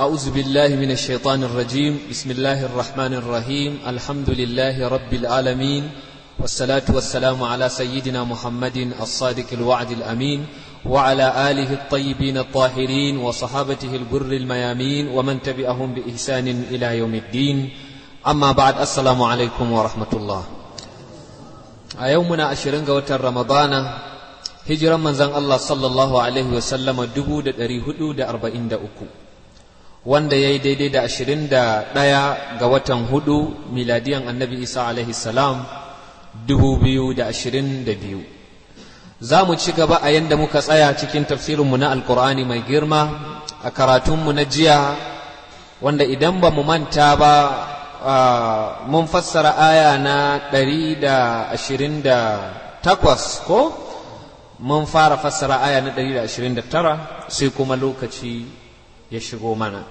أعوذ بالله من الشيطان الرجيم بسم الله الرحمن الرحيم الحمد لله رب العالمين والصلاة والسلام على سيدنا محمد الصادق الوعد الأمين وعلى آله الطيبين الطاهرين وصحابته البر الميامين ومن تبعهم بإحسان إلى يوم الدين أما بعد السلام عليكم ورحمة الله أيومنا أشرنغ وتر رمضان هجرا من زن الله صلى الله عليه وسلم دبو دري هدو دا أربعين دا أكو wanda ya yi daidai da ashirin da ɗaya ga watan hudu miladiyan annabi isa alaihi salam dubu biyu da ashirin da biyu za mu ci gaba a yadda muka tsaya cikin tafsirinmu na alkur'ani mai girma a karatunmu na jiya wanda idan ba mu manta ba mun fassara aya na ɗari da ashirin da takwas ko mun fara fassara aya na ɗari da ashirin da tara sai kuma lokaci ya shigo mana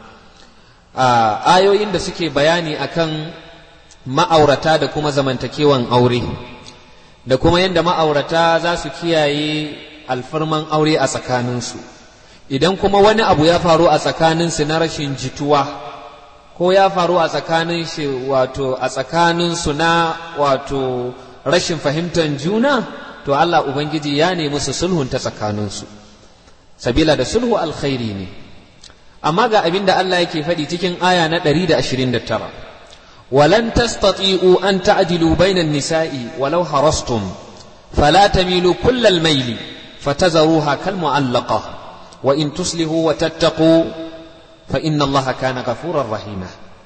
ayoyin da suke bayani akan ma'aurata da kuma zamantakewan aure da kuma yadda ma'aurata za su kiyaye alfarman aure a tsakaninsu idan kuma wani abu ya faru a tsakaninsu na rashin jituwa ko ya faru a tsakanin shi wato a tsakaninsu na wato rashin fahimtar juna to Allah Ubangiji ya nemi su sulhunta tsakaninsu sabila da sulhu alkhairi ne amma ga abin da Allah yake faɗi cikin aya na 129 walan tastati'u an ta'dilu bainan nisa'i walau harastum fala tamilu kullal maili fatazaruha kal mu'allaqa wa in tuslihu wa tattaqu fa inna Allah kana ghafurar rahima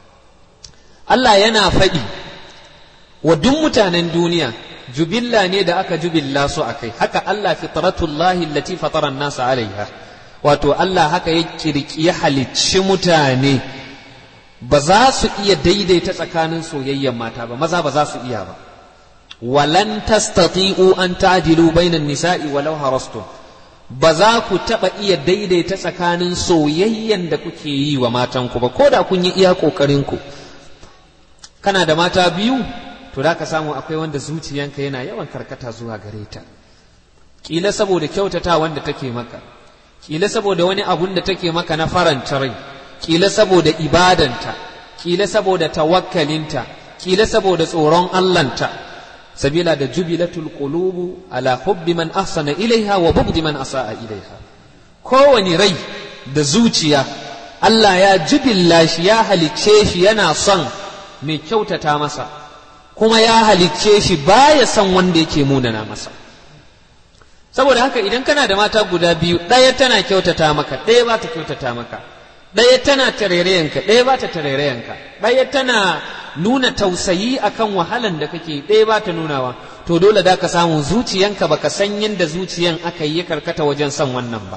Allah yana faɗi wa duk mutanen duniya jubilla ne da aka jubilla su akai haka Allah fitratullahi allati fatara an-nasa alaiha wato Allah haka ya kirki ya halicci mutane ba za su iya daidaita tsakanin soyayyen mata ba maza ba za su iya ba walan tastati'u an ta'dilu bainan nisa'i walau harastum ba za ku taba iya daidaita tsakanin soyayyen da kuke yi wa matanku ba ko da kun yi iya kokarin ku kana da mata biyu to da ka samu akwai wanda zuciyanka yana yawan karkata zuwa gare ta kila saboda kyautata wanda take maka kila saboda wani abun da take maka na faranta rai kila saboda ibadanta kila saboda tawakkalinta kila saboda tsoron Allahnta sabila da jubilatul qulubu ala hubbi man ahsana ilaiha wa bugdi man asaa ilaiha kowani rai da zuciya Allah ya jubilla shi ya halicce shi yana son mai kyautata masa kuma ya halicce shi baya son wanda yake munana masa saboda haka idan kana da mata guda biyu ɗaya tana kyautata maka ɗaya ba ta kyautata maka ɗaya tana tarairayanka ɗaya ba ta tarairayanka ɗaya tana nuna tausayi akan wahalan da kake ɗaya ba ta nunawa to dole da ka samu zuciyanka baka san yadda zuciyan aka yi karkata wajen son wannan ba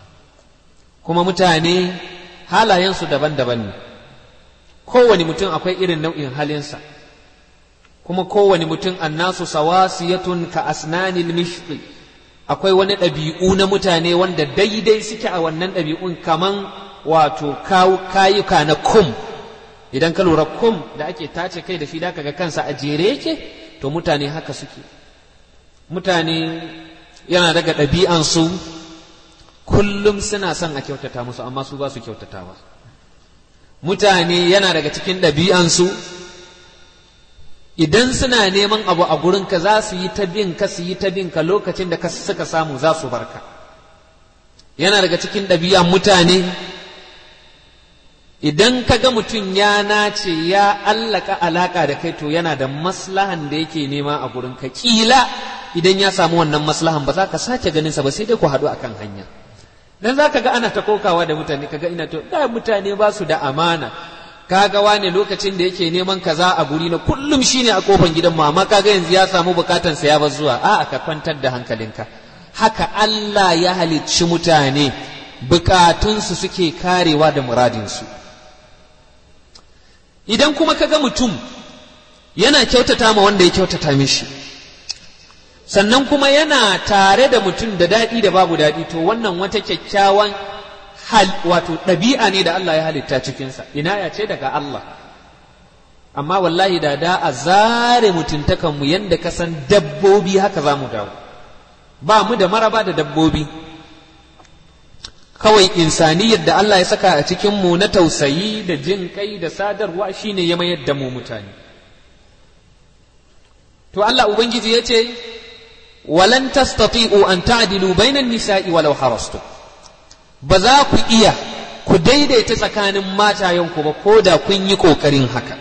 kuma mutane halayensu daban-daban ne kowane mutum akwai irin nau'in halinsa kuma kowane mutum annasu sawasiyatun ka asnanil mishqi akwai wani ɗabi'u na mutane wanda daidai suke a wannan ɗabi'un kaman wato kayuka na kum idan ka lura kum da ake tace kai da shi da ga kansa a jere yake to mutane haka suke mutane yana daga ɗabi'ansu kullum suna son a kyautata musu amma su ba su kyautatawa mutane yana daga cikin ɗabi'ansu idan suna neman abu a gurinka za su yi ta bin ka su yi ta bin ka lokacin da suka samu za su barka yana daga cikin ɗabi'an mutane idan ka ga mutum ya nace ya allaka alaka da kai to yana da maslahan da yake nema a gurinka kila idan ya samu wannan maslahan ba za ka sake ganin sa ba sai dai ku haɗu akan hanya dan za ka ga ana ta kokawa da mutane kaga ina to da mutane ba su da amana kaga wane lokacin da yake neman kaza a guri na kullum shine a kofan gidan mu amma kaga yanzu ya samu bukatan sa ya bar zuwa a ka kwantar da hankalinka haka Allah ya halicci mutane bukatunsu suke karewa da muradinsu idan kuma kaga mutum yana kyautata ma wanda ya kyautata mishi sannan kuma yana tare da mutum da daɗi da babu daɗi to wannan wata kyakkyawan hal wato ɗabi'a ne da Allah ya halitta cikinsa ina ya ce daga Allah amma wallahi da da a zare mutuntakanmu yadda ka san dabbobi haka za mu dawo ba mu da maraba da dabbobi kawai insaniyar da Allah ya saka a cikin mu na tausayi da jin kai da sadarwa shine ya mayar da mu mutane to Allah ubangiji ya ce walan tastati'u an ta'dilu bainan nisa'i walau harastu ba za ku iya ku daidaita tsakanin matayenku ba ko da kun yi kokarin haka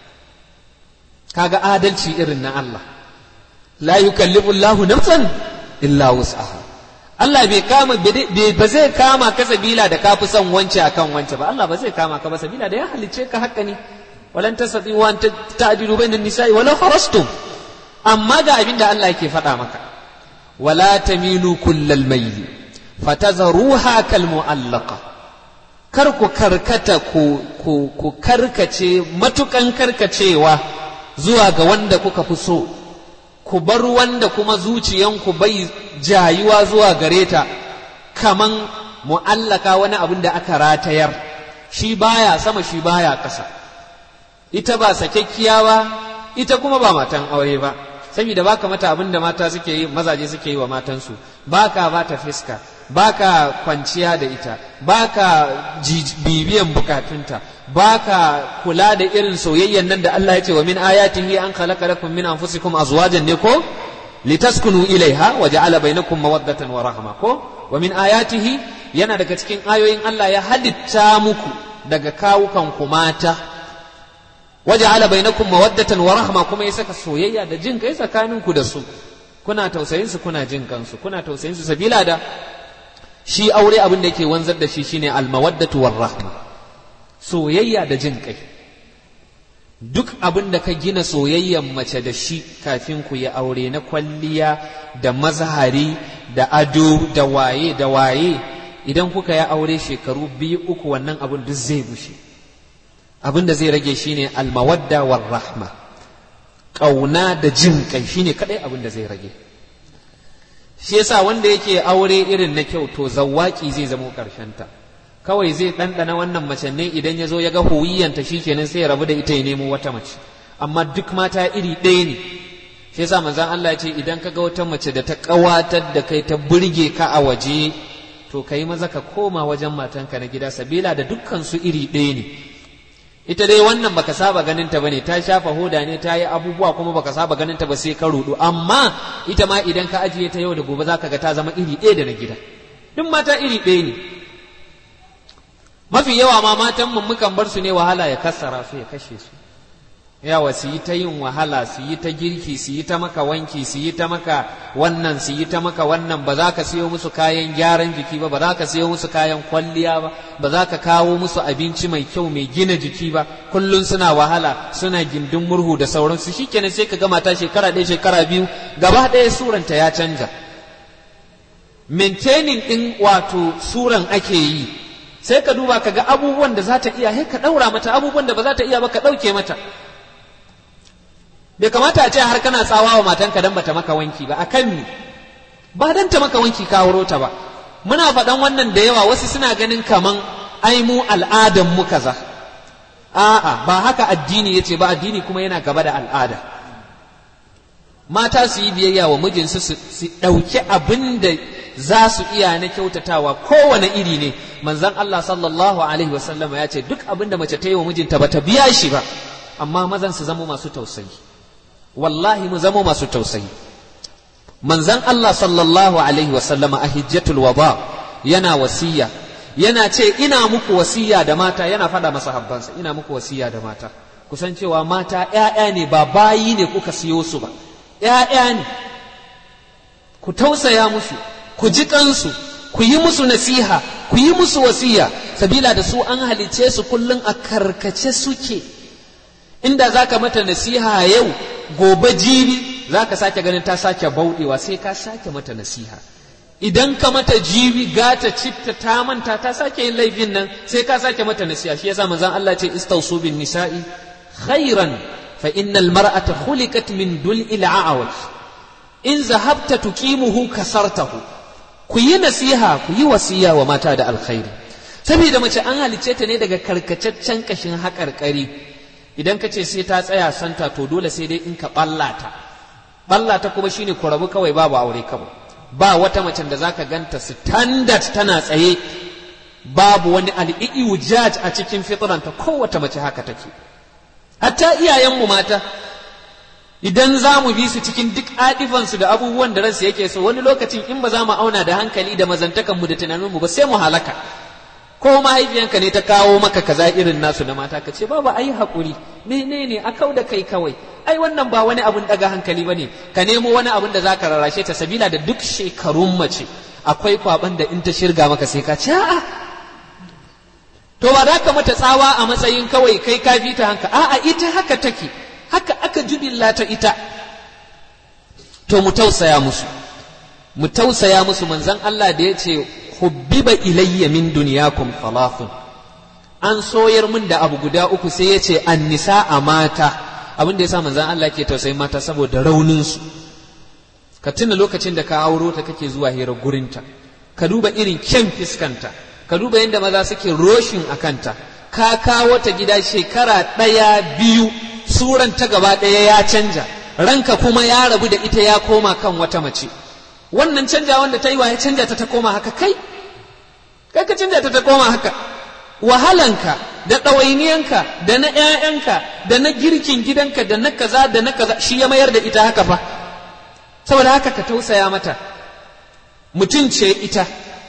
kaga adalci irin na Allah la yukallifu Allahu nafsan illa wus'aha Allah bai kama ba zai kama ka sabila da kafi son wance akan wance ba Allah ba zai kama ka ba sabila da ya halicce ka haka ne walan tasati wa ta'dilu bainan nisa'i walau harastum amma ga abin da Allah yake faɗa maka wala tamilu kullal mayl fatazruha kal mu'allaqa kar ku karkata ku ku ku karkace matukan karkacewa zuwa ga wanda kuka fi so ku bar wanda kuma zuciyanku bai jayuwa zuwa gare ta kaman mu'allaka wani abin da aka ratayar shi baya sama shi baya ƙasa ita ba sakekkiya ba ita kuma ba matan aure ba saboda baka mata abin da mata suke yi mazaje suke yi wa matansu baka ba ta fiska baka kwanciya da ita baka bibiyan bukatunta baka kula da irin soyayyan nan da Allah ya ce wa min ayatihi an khalaqa lakum min anfusikum azwajan ne ko litaskunu ilaiha wa ja'ala bainakum mawaddatan wa rahma ko wa min ayatihi yana daga cikin ayoyin Allah ya halitta muku daga kawukan ku mata wa ja'ala bainakum mawaddatan wa rahma kuma ya saka soyayya da jin kai tsakaninku da su kuna tausayin su kuna jin kansu kuna tausayin su sabila da shi aure abin da yake wanzar da shi shine almawaddatu war rahma soyayya da jin kai duk abin da ka gina soyayyan mace da shi kafin ku yi aure na kwalliya da mazahari da ado da waye da waye idan kuka yi aure shekaru biyu uku wannan abin duk zai bushe abin da zai rage shine almawadda war rahma ƙauna da jin kai shine kadai abin da zai rage shi yasa wanda yake aure irin na kyau to zawaki zai zamo ta kawai zai ɗanɗana wannan mace ne idan ya zo ya ga huwiyanta kenan sai ya rabu da ita ya nemo wata mace amma duk mata iri ɗaya ne shi yasa manzon Allah ya ce idan ka ga wata mace da ta ƙawatar da kai ta burge ka a waje to kai maza ka koma wajen matanka na gida sabila da dukkan su iri ɗaya ne ita dai wannan baka saba ganin ta bane ta shafa hoda ne ta yi abubuwa kuma baka saba ganin ta ba sai ka rudu amma ita ma idan ka ajiye ta yau da gobe zaka ga ta zama iri ɗaya da na gida duk mata iri ɗaya ne mafi yawa ma matan mu mukan bar su ne wahala ya kassara su ya kashe su yawa su yi ta yin wahala su yi ta girki su yi ta maka wanki su yi ta maka wannan su yi ta maka wannan ba za ka siyo musu kayan gyaran jiki ba ba za ka siyo musu kayan kwalliya ba ba za ka kawo musu abinci mai kyau mai gina jiki ba kullum suna wahala suna gindin murhu da sauransu shikenan sai ka gama ta shekara ɗaya shekara biyu gaba ɗaya suranta ya canja maintaining ɗin wato suran ake yi sai ka duba ka ga abubuwan da za ta iya sai ka ɗaura mata abubuwan da ba za ta iya ba ka ɗauke mata bai kamata a ce har kana tsawa wa matanka dan bata maka wanki ba akan ni ba dan ta maka wanki ka wuro ta ba muna faɗan wannan da yawa wasu suna ganin kaman ai mu al'adan mu kaza a'a ba haka addini yace ba addini kuma yana gaba da al'ada mata su yi biyayya wa mijinsu su ɗauki abin da za su iya na kyautatawa kowane iri ne manzon Allah sallallahu alaihi wasallama ya ce duk abin da mace ta yi wa mijinta ba ta biya shi ba amma mazan su zama masu tausayi wallahi mu zama masu tausayi manzon Allah sallallahu alaihi wasallama a hijjatul wada yana wasiya yana ce ina muku wasiya da mata yana faɗa masa habbansa ina muku wasiya da mata kusan cewa mata ‘ya'ya ne ba bayi ne kuka siyo su ba ‘ya'ya ne ku tausaya musu ku ji kansu ku yi musu nasiha ku yi musu wasiya sabila da su an halice su kullum a karkace suke inda za ka mata nasiha yau gobe jibi za ka sake ganin ta sake bauɗewa sai ka sake mata nasiha idan ka mata jibi gata citta ta manta ta sake yin laifin nan sai ka sake mata nasiha shi yasa manzon Allah ce istausu bin nisa'i khairan fa innal mar'ata khuliqat min dul'il a'waj in zahabta tuqimuhu kasartahu ku yi nasiha ku yi wasiya wa mata da alkhairi saboda mace an halicce ta ne daga karkataccen kashin haƙarƙari idan ka ce sai ta tsaya santa to dole sai dai in ka ɓallata ɓallata kuma shine ku rabu kawai babu aure kawai ba wata macen da zaka ganta standard tana tsaye babu wani al'i'ujaj a cikin fitranta kowace mace haka take hatta iyayenmu mata idan za mu bi su cikin duk adifansu da abubuwan da ransu yake so wani lokacin in ba za mu auna da hankali da mazantakanmu da tunaninmu ba sai mu halaka ko mahaifiyanka ne ta kawo maka kaza irin nasu na mata ka ce babu ai haƙuri menene a kau da kai kawai ai wannan ba wani abun daga hankali bane ka nemo wani abun da zaka rarrashe ta sabila da duk shekarun mace akwai kwaban da in ta shirga maka sai ka ce a'a to ba za ka mata tsawa a matsayin kawai kai ka fi ta hanka a'a ita haka take haka aka jubilla ta ita to mu tausaya musu mu tausaya musu manzon Allah da ya ce hubbiba ilayya min dunyakum thalathun an soyar min da abu guda uku sai ya ce annisa a mata abin da yasa manzon Allah ke tausayin mata saboda raunin su ka tuna lokacin da ka auro ta kake zuwa hira gurinta ka duba irin kyan fiskanta ka duba yadda maza suke roshin a kanta ka kawo ta gida shekara ɗaya biyu suran ta gaba ɗaya ya canja ranka kuma ya rabu da ita ya koma kan wata mace wannan canja wanda ta yi wa ya canja ta ta koma haka kai kai ka canja ta ta koma haka wahalanka da ɗawainiyanka da na ‘ya'yanka da na girkin gidanka da na kaza da na kaza shi ya mayar da ita haka fa saboda haka ka tausaya mata mutum ce ita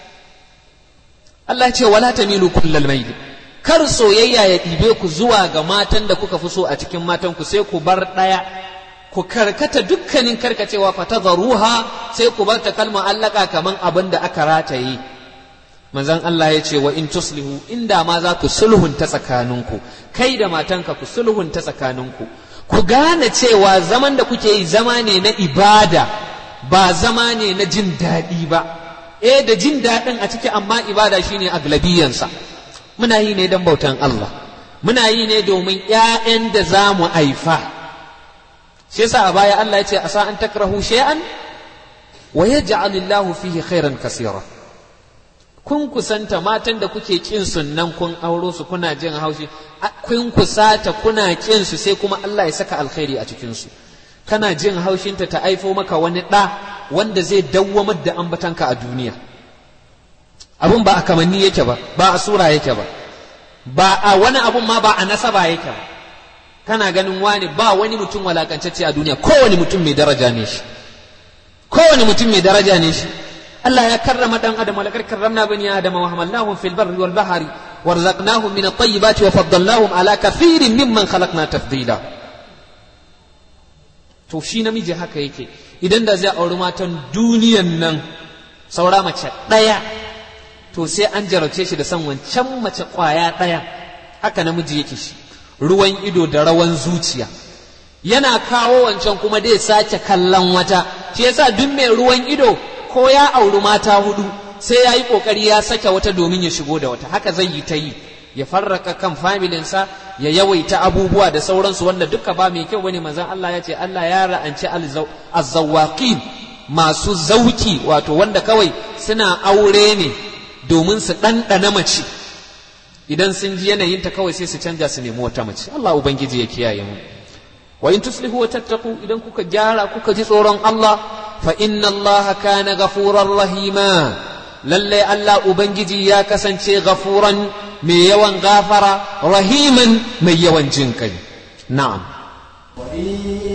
Allah ce wala tamilu kullal maili kar soyayya ya ɗibe ku zuwa ga matan da kuka fi so a cikin matan ku sai ku bar ɗaya ku karkata dukkanin karkacewa fa tadharuha sai ku bar ta kalma allaka kaman abin da aka rataye manzon Allah ya ce wa in tuslihu inda ma za ku sulhunta tsakaninku kai da matanka ku sulhunta tsakaninku ku gane cewa zaman da kuke yi zama ne na ibada ba zama ne na jin daɗi ba eh da jin daɗin a ciki amma ibada shine aglabiyansa muna yi ne don bautan Allah muna yi ne domin ‘ya'yan da za mu haifa shi yasa a baya Allah ya ce asa an takrahu shay'an wa yaj'alillahu fihi khairan kasira kun kusanta matan da kuke kin nan kun auro su kuna jin haushi kun kusata kuna kin su sai kuma Allah ya saka alkhairi a cikin su kana jin haushinta ta aifo maka wani ɗa wanda zai dawwamar da ambatanka a duniya abun ba a kamanni yake ba ba a sura yake ba ba a wani abun ma ba a nasaba yake ba kana ganin wani ba wani mutum walakantacce a duniya kowane mutum mai daraja ne shi kowane mutum mai daraja ne shi Allah ya karrama dan adam walakar karramna bani adam wa hamalnahum fil barri wal bahri warzaqnahum min at-tayyibati wa faddalnahum ala kathirin mimman khalaqna tafdila to shi namiji haka yake idan da zai auri matan duniyan nan saura mace ɗaya to sai an jarabce shi da san wancan mace ƙwaya ɗaya haka namiji yake shi ruwan ido da rawan zuciya yana kawo wancan kuma dai sace kallon wata shi yasa duk mai ruwan ido ko ya auri mata hudu sai ya yi ƙoƙari ya sake wata domin ya shigo da wata haka zai yi ta yi ya farraka kan familinsa ya yawaita abubuwa da sauransu wanda duka ba mai kyau bane manzon Allah ya ce Allah ya ra'anci azzawaqin masu zauki wato wanda kawai suna aure ne domin su ɗanɗana mace idan sun ji yanayinta kawai sai su canja su nemi wata mace Allah ubangiji ya kiyaye mu wa in tuslihu wa tattaqu idan kuka gyara kuka ji tsoron Allah fa inna Allah kana ghafurar rahima lalle Allah ubangiji ya kasance ghafuran mai yawan gafara rahiman mai yawan jin kai na'am وإن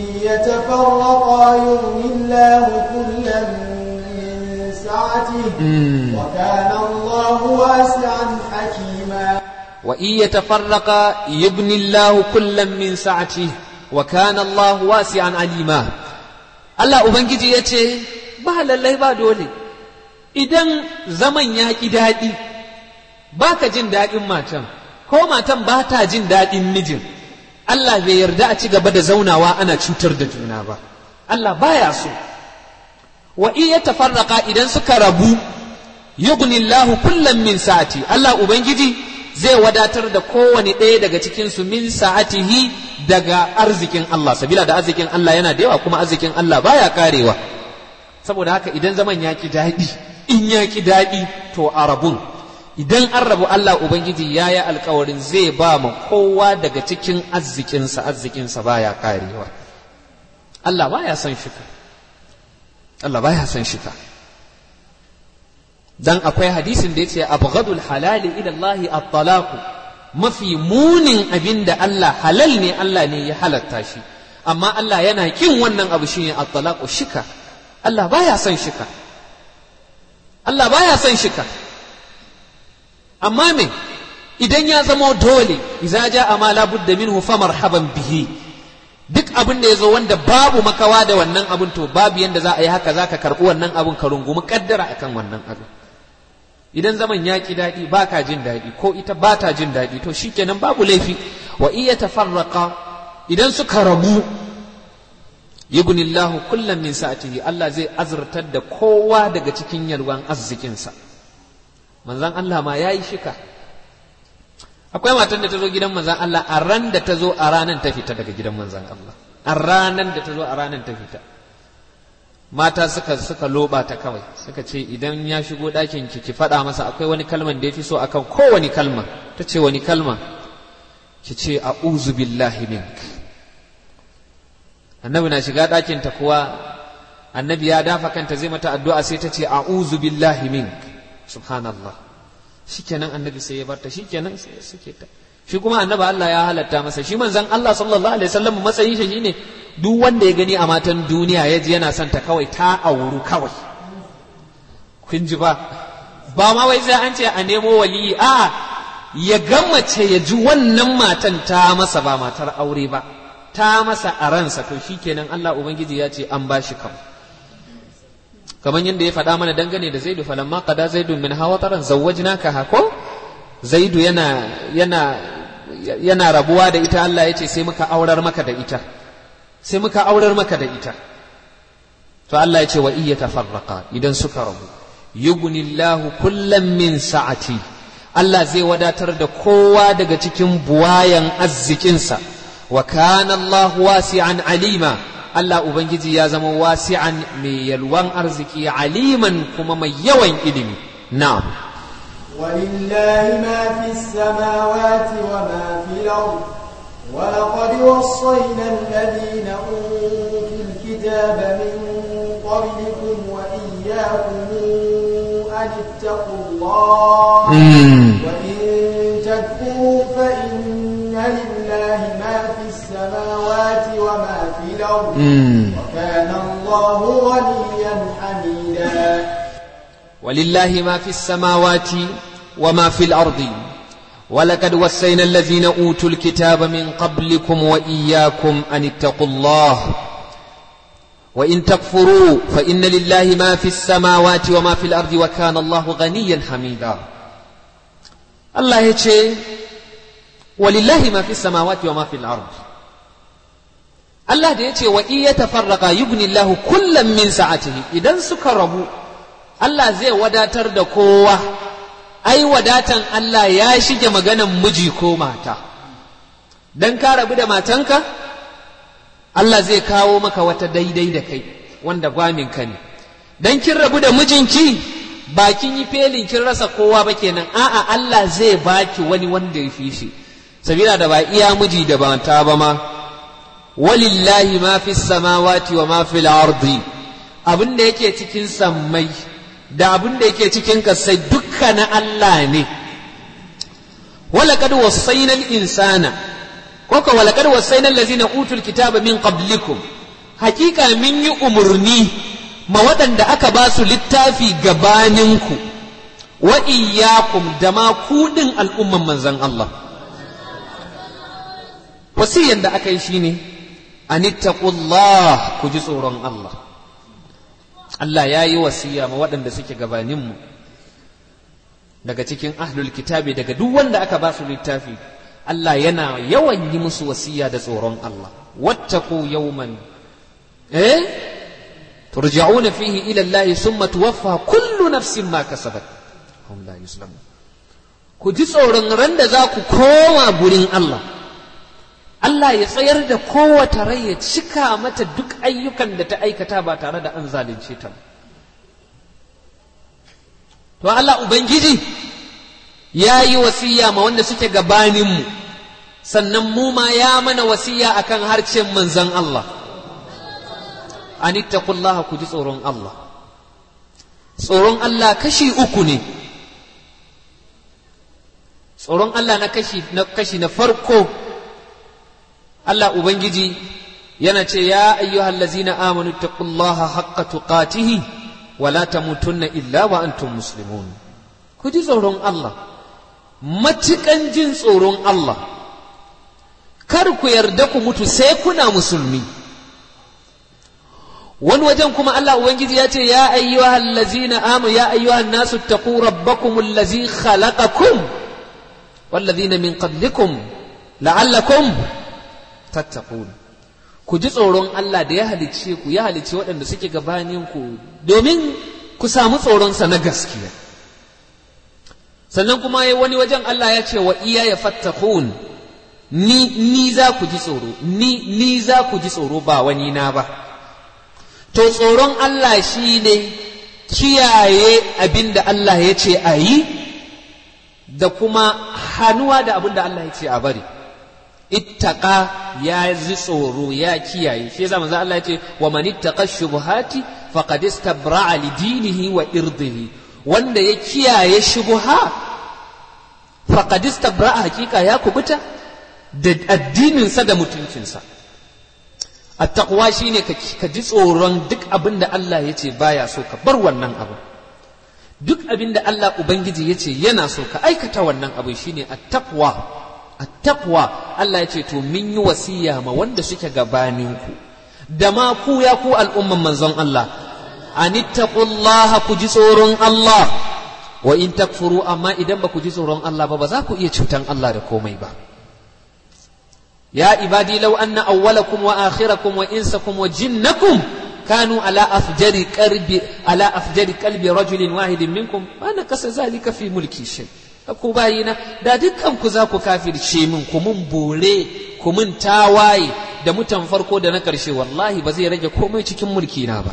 يتفرقا يغني الله كلا من سعته وكان الله واسعا حكيما وإن يتفرقا يبني الله كلا من سعته وكان الله واسعا عليما Allah Ubangiji ya ce, Ba lallai ba dole, idan zaman ya ƙi daɗi, ba ka jin daɗin matan, ko matan ba ta jin daɗin mijin, Allah bai yarda a ci gaba da zaunawa ana cutar da juna ba, Allah baya so. Wa iya tafarraka idan suka rabu, yughnillahu kullum min sa'ati, Allah Ubangiji zai wadatar da kowane ɗaya daga cikinsu min sa'atihi daga arzikin Allah sabila da arzikin Allah yana da yawa kuma arzikin Allah baya karewa saboda haka idan zaman ya ki daɗi in ya ki daɗi to a rabun idan an rabu Allah Ubangiji ya yi alkawarin zai ba ma kowa daga cikin arzikinsa arzikinsa baya karewa Allah baya son shika Allah baya son shika dan akwai hadisin da yace abghadul halali ila Allah at-talaq mafi munin abin da Allah halal ne Allah ne ya halatta shi amma Allah yana kin wannan abu shine at-talaq shika Allah baya son shika Allah baya son shika amma me idan ya zama dole idza jaa ma la budda minhu fa marhaban bihi duk abin da ya zo wanda babu makawa da wannan abin to babu yanda za a yi haka za ka karɓi wannan abin ka rungumi kaddara akan wannan abin idan zaman ya ki daɗi ba ka jin daɗi ko ita ba ta jin daɗi to shikenan babu laifi wa iya tafarraqa idan suka rabu yughnillahu kullum min sa'atihi Allah zai azurtar da kowa daga cikin yalwan arzikinsa manzon Allah ma yayi shika akwai matan da ta zo gidan manzan Allah a ran da ta zo a ranan ta fita daga gidan manzan Allah a ranan da ta zo a ranan ta fita mata suka suka loba ta kawai suka ce idan ya shigo ɗakin ki ki faɗa masa akwai wani kalman da ya fi so akan kowane kalma ta ce wani kalma ki ce a'udhu billahi mink annabi na shiga ɗakin ta kuwa annabi ya dafa kanta zai mata addu'a sai ta ce a'udhu billahi mink subhanallah shikenan annabi sai ya barta shikenan sai ya suke ta shi kuma annabi Allah ya halatta masa shi manzon Allah sallallahu alaihi wasallam matsayin shi shine duk wanda ya gani a matan duniya ya ji yana son ta kawai ta auru kawai kun ji ba ba ma wai sai an ce a nemo waliyi a ya mace ya ji wannan matan ta masa ba matar aure ba ta masa a ransa to shikenan Allah ubangiji ya ce an bashi kawai kamar yadda ya faɗa mana dangane da zaidu falamma qada zaidu min hawataran zawwajnaka hako zaidu yana yana yana rabuwa da ita Allah ya ce sai muka aurar maka da ita sai muka aurar maka da ita to Allah ya ce wa iya tafarraqa idan suka rabu yughnillahu kullam min sa'ati Allah zai wadatar da kowa daga cikin buwayan arzikinsa wa kana Allah wasi'an alima Allah Ubangiji ya zama wasi'an mai yalwan arziki aliman kuma mai yawan ilimi na'am ولله ما في السماوات وما في الأرض ولقد وصينا الذين أوتوا الكتاب من قبلكم وإياكم أن اتقوا الله وإن تكفروا فإن لله ما في السماوات وما في الأرض وكان الله غنيا حميدا ولله ما في السماوات وما في الأرض ولقد وصينا الذين أوتوا الكتاب من قبلكم وإياكم أن اتقوا الله وإن تكفروا فإن لله ما في السماوات وما في الأرض وكان الله غنيا حميدا الله يتشي ولله ما في السماوات وما في الأرض Allah da ya ce wa iya tafarraka yugni Allah kullum min sa'atihi idan suka rabu Allah zai wadatar da kowa ai wadatan Allah ya shige maganan miji ko mata dan ka rabu da matanka Allah zai kawo maka wata daidai da kai wanda gwamin ka ne dan kin rabu da mijinki ba kin yi felin kin rasa kowa ba kenan a'a Allah zai baki wani wanda ya fi shi sabila da ba iya miji da mata ba ma walillahi ma fi samawati wa ma fil ardi abin da yake cikin sammai da abin da yake cikin kasai dukka na Allah ne walaqad wasaina al-insana koko walaqad wasaina allazina utul kitaba min qablikum hakika min yi umurni ma waɗanda aka ba su littafi gabaninku wa iyyakum da ma kuɗin al'umman manzon Allah wasiyan da aka yi shine anittaqullah ku ji tsoron Allah Allah ya yi wasiya ma waɗanda suke gabaninmu daga cikin ahlul kitabi daga duk wanda aka ba su littafi Allah yana yawan yi musu wasiya da tsoron Allah wattaqu yawman eh turja'una fihi ila Allah summa tuwaffa kullu nafsin ma kasabat hum la yuslamun ku ji tsoron ran da za ku koma gurin Allah Allah ya tsayar da kowace rai ya cika mata duk ayyukan da ta aikata ba tare da an zalunce ta to Allah Ubangiji ya yi wasiya ma wanda suke gabaninmu sannan mu ma ya mana wasiya akan harcen manzan Allah anittaqullaha ku ji tsoron Allah tsoron Allah kashi uku ne tsoron Allah na kashi na kashi na farko Allah ubangiji yana ce ya ayyuhal ladzina amanu taqullaha haqqa tuqatihi wa la tamutunna illa wa antum muslimun ku ji tsoron Allah matukan jin tsoron Allah kar ku yarda ku mutu sai kuna musulmi wani wajen kuma Allah Ubangiji ya ce ya ayyuhal ladzina amanu ya ayyuhan nasu taqu rabbakum allazi khalaqakum wallazina min qablikum la'allakum tattaqun ku ji tsoron Allah da ya halicce ku ya halicce waɗanda suke gabanin ku domin ku samu tsoronsa na gaskiya sannan kuma wani wajen Allah ya ce wa iya ya fattakun ni ni za ku ji tsoro ni ni za ku ji tsoro ba wani na ba to tsoron Allah shi ne kiyaye abin da Allah ya ce a yi da kuma hannuwa da abin da Allah ya ce a bari ittaka ya ji tsoro ya kiyaye shi yasa manzo Allah ya ce wa man ittaqa shubuhati faqad istabra'a li dinihi wa irdihi wanda ya kiyaye shubuha faqad istabra'a hakika ya kubuta da addininsa da mutuncinsa attaqwa shine ka ji tsoron duk abin da Allah ya ce baya so ka bar wannan abu duk abin da Allah ubangiji ya ce yana so ka aikata wannan abu shine attaqwa attaqwa Allah ya ce to min yi wasiya ma wanda suke gabaninku da ma ku ya ku al'umman manzon Allah anittaqullaha ku ji tsoron Allah wa in takfuru amma idan ba ku ji tsoron Allah ba ba za ku iya cutan Allah da komai ba يا عبادي لو أن أولكم وآخركم وإنسكم وجنكم كانوا على أفجر قلب على أفجر قلب رجل واحد منكم ما نقص ذلك في ملكي شيء ku bayina da dukkan ku za ku kafirce min ku mun bore ku mun tawaye da mutan farko da na ƙarshe wallahi ba zai rage komai cikin mulki na ba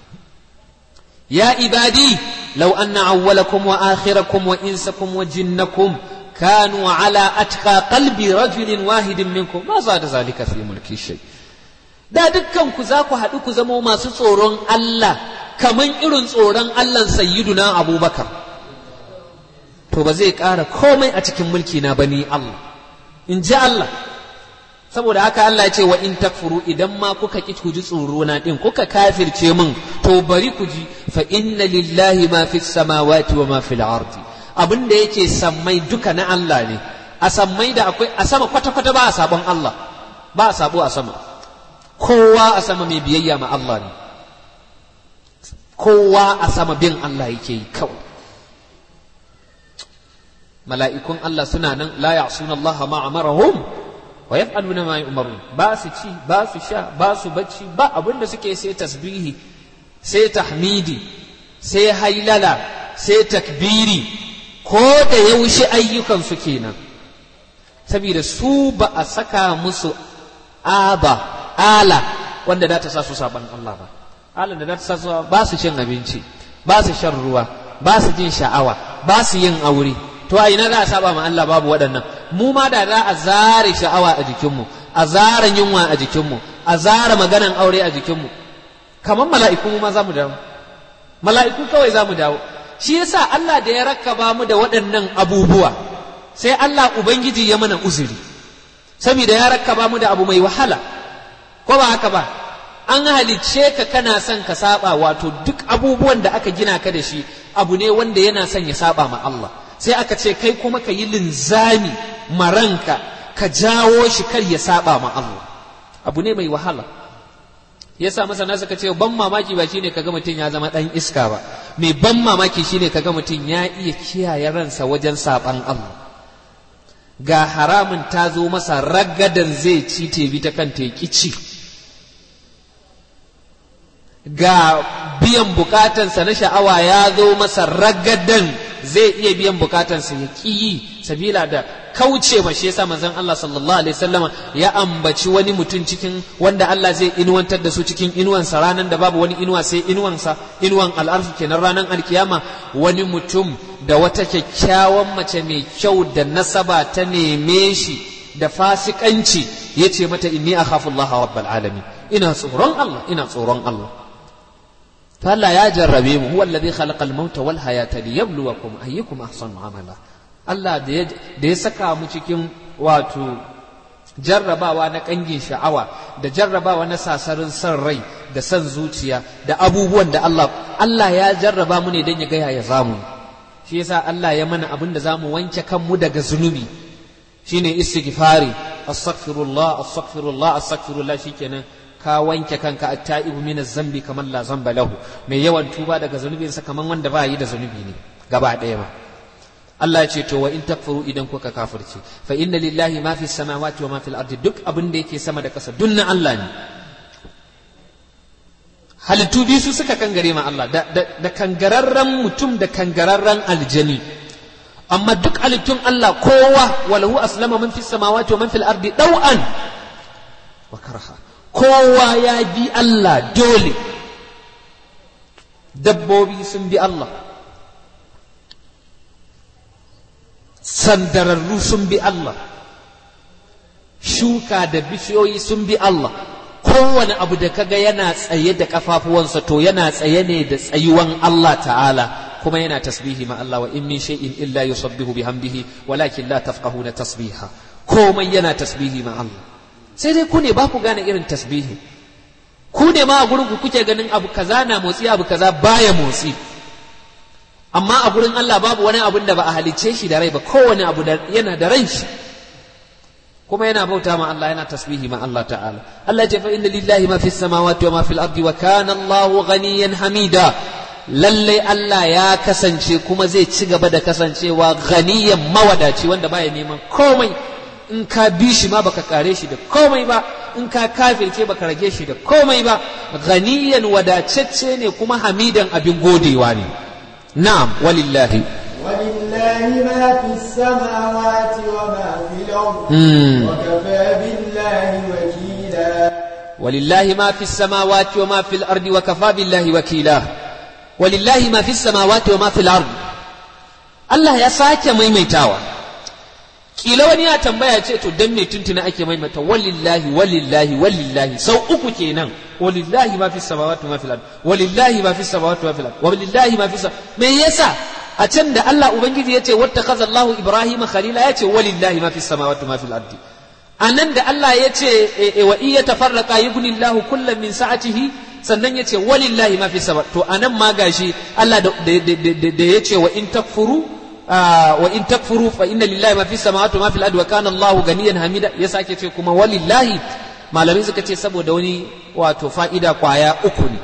ya ibadi law anna awwalakum wa akhirakum wa insakum wa jinnakum كانوا على أتقى قلب رجل واحد منكم ما زاد ذلك في ملك شيء da dukkan ku za ku haɗu ku zama masu tsoron Allah kaman irin tsoron Allah sayyiduna abubakar to ba zai ƙara komai a cikin mulki na bani Allah in ji Allah saboda haka Allah ya ce wa in takfuru idan ma kuka ki ku ji tsoro na din kuka kafirce min to bari ku ji fa inna lillahi ma fis samawati wa ma fil ardi abin da yake sammai duka na Allah ne a sammai da akwai a sama kwata-kwata ba a sabon Allah ba a sabo a sama kowa a sama mai biyayya ma Allah ne kowa a sama bin Allah yake yi kawai mala'ikun Allah suna nan la ya'suna Allah ma amarahum wa yaf'aluna ma yu'marun ba su ci ba su sha ba su bacci ba abin da suke sai tasbihi sai tahmidi sai hailala sai takbiri ko da yaushe ayyukansu kenan saboda su ba a saka musu aba ala wanda za ta sa su saban Allah ba alan da za ta sa su ba su cin abinci ba su shan ruwa ba su jin sha'awa ba su yin aure to a ina za a saba ma Allah babu waɗannan mu ma da za a zare sha'awa a jikinmu a zara yunwa a jikinmu a zara maganan aure a jikinmu kamar mala'iku mu ma za mu dawo mala'iku kawai za mu dawo shi yasa Allah da ya rakkaba mu da waɗannan abubuwa sai Allah Ubangiji ya mana uzuri saboda ya rakkaba mu da abu mai wahala ko ba haka ba an halicce ka kana son ka saba wato duk abubuwan da aka gina ka da shi abu ne wanda yana son ya saba ma Allah sai aka ce kai kuma ka yi linzami maranka ka jawo shi kar ya saba ma Allah abu ne mai wahala yasa masana suka ce ban mamaki ba shine kaga mutum ya zama dan iska ba mai ban mamaki shine kaga mutum ya iya kiyaye ransa wajen saban Allah ga haramun ta zo masa ragadan zai ci tebi ta kan teki ci ga biyan bukatansa na sha'awa ya zo masa ragadan zai iya biyan bukatansa ya ƙi yi sabila da kauce ma shi yasa manzon Allah sallallahu alaihi wasallama ya ambaci wani mutum cikin wanda Allah zai inuwantar da su cikin inuwansa ranan da babu wani inuwa sai inuwansa inuwan al'arfi kenan ranan alkiyama wani mutum da wata kyakkyawan mace mai kyau da nasaba ta neme shi da fasikanci ya ce mata inni akhafu Allah rabbal alamin ina tsoron Allah ina tsoron Allah fa Allah ya jarrabe mu huwa alladhi khalaqa al-mauta wal hayata liyabluwakum ayyukum ahsanu amala Allah da ya saka mu cikin wato jarrabawa na kangin sha'awa da jarrabawa na sasarin son rai da son zuciya da abubuwan da Allah Allah ya jarraba mu ne don ya gaya ya zamu shi yasa Allah ya mana abin da zamu wanke kanmu daga zunubi shine istighfari astaghfirullah astaghfirullah astaghfirullah shikenan ka wanke kanka at-ta'ibu min zambi kamar la zamba lahu mai yawan tuba daga zunubinsa kamar wanda ba yi da zunubi ne gaba ɗaya ma Allah ya ce to wa in takfuru idan kuka kafirce fa inna lillahi ma fi samawati wa ma fil ardi duk abin da yake sama da ƙasa duk na Allah ne halittu biyu su suka kangare ma Allah da, da, da kangararren mutum da kangararren aljani amma duk halittun Allah kowa walahu aslama man fi samawati wa man fil ardi daw'an wa karha kowa ya bi Allah dole dabbobi sun bi Allah sandararru sun bi Allah shuka da bishiyoyi sun bi Allah kowane abu da kaga yana tsaye da kafafuwansa to yana tsaye ne da tsayuwan Allah ta'ala kuma yana tasbihi ma Allah wa in min shay'in illa yusabbihu bihamdihi walakin la tafqahuna tasbiha komai yana tasbihi ma Allah sai dai ku ne ba ku gane irin tasbihi ku ne ma a gurin ku kuke ganin abu kaza na motsi abu kaza baya motsi amma a gurin Allah babu wani abun da ba a halicce shi da rai ba kowane abu yana da ran shi kuma yana bauta ma Allah yana tasbihi ma Allah ta'ala Allah ya ce fa inna lillahi ma fis samawati wa ma fil ardi wa kana Allahu ghaniyan hamida lalle Allah ya kasance kuma zai ci gaba da kasancewa ghaniyan mawadaci wanda baya neman komai in ka bi shi ma baka kare shi da komai ba in ka kafirce baka rage shi da komai ba ghaniyan wadacecce ne kuma hamidan abin godewa ne نعم ولله ولله ما في السماوات وما في الأرض وكفى بالله وكيلا ولله ما في السماوات وما في الأرض وكفى بالله وكيلا ولله ما في السماوات وما في الأرض الله يا ساكي ميميتاوا kila wani ya tambaya ce to dan me tuntuna ake maimaita walillahi walillahi walillahi sau uku kenan walillahi ma fi samawati ma fil ard walillahi ma fi samawati ma fil ard walillahi ma fi me yasa a can da Allah ubangiji yace wattakaza Allahu Ibrahim khalila yace walillahi ma fi samawati ma fil ard anan da Allah yace wa iya tafarraqa yughni Allahu kullam min sa'atihi sannan yace walillahi ma fi samawati to anan ma gashi Allah da yace wa in takfuru wa in takfuru fa inna lillahi ma fi samawati ma fil ardi wa kana Allahu ganiyan hamida ya sake ce kuma walillahi malamai suka ce saboda wani wato fa'ida kwaya uku ne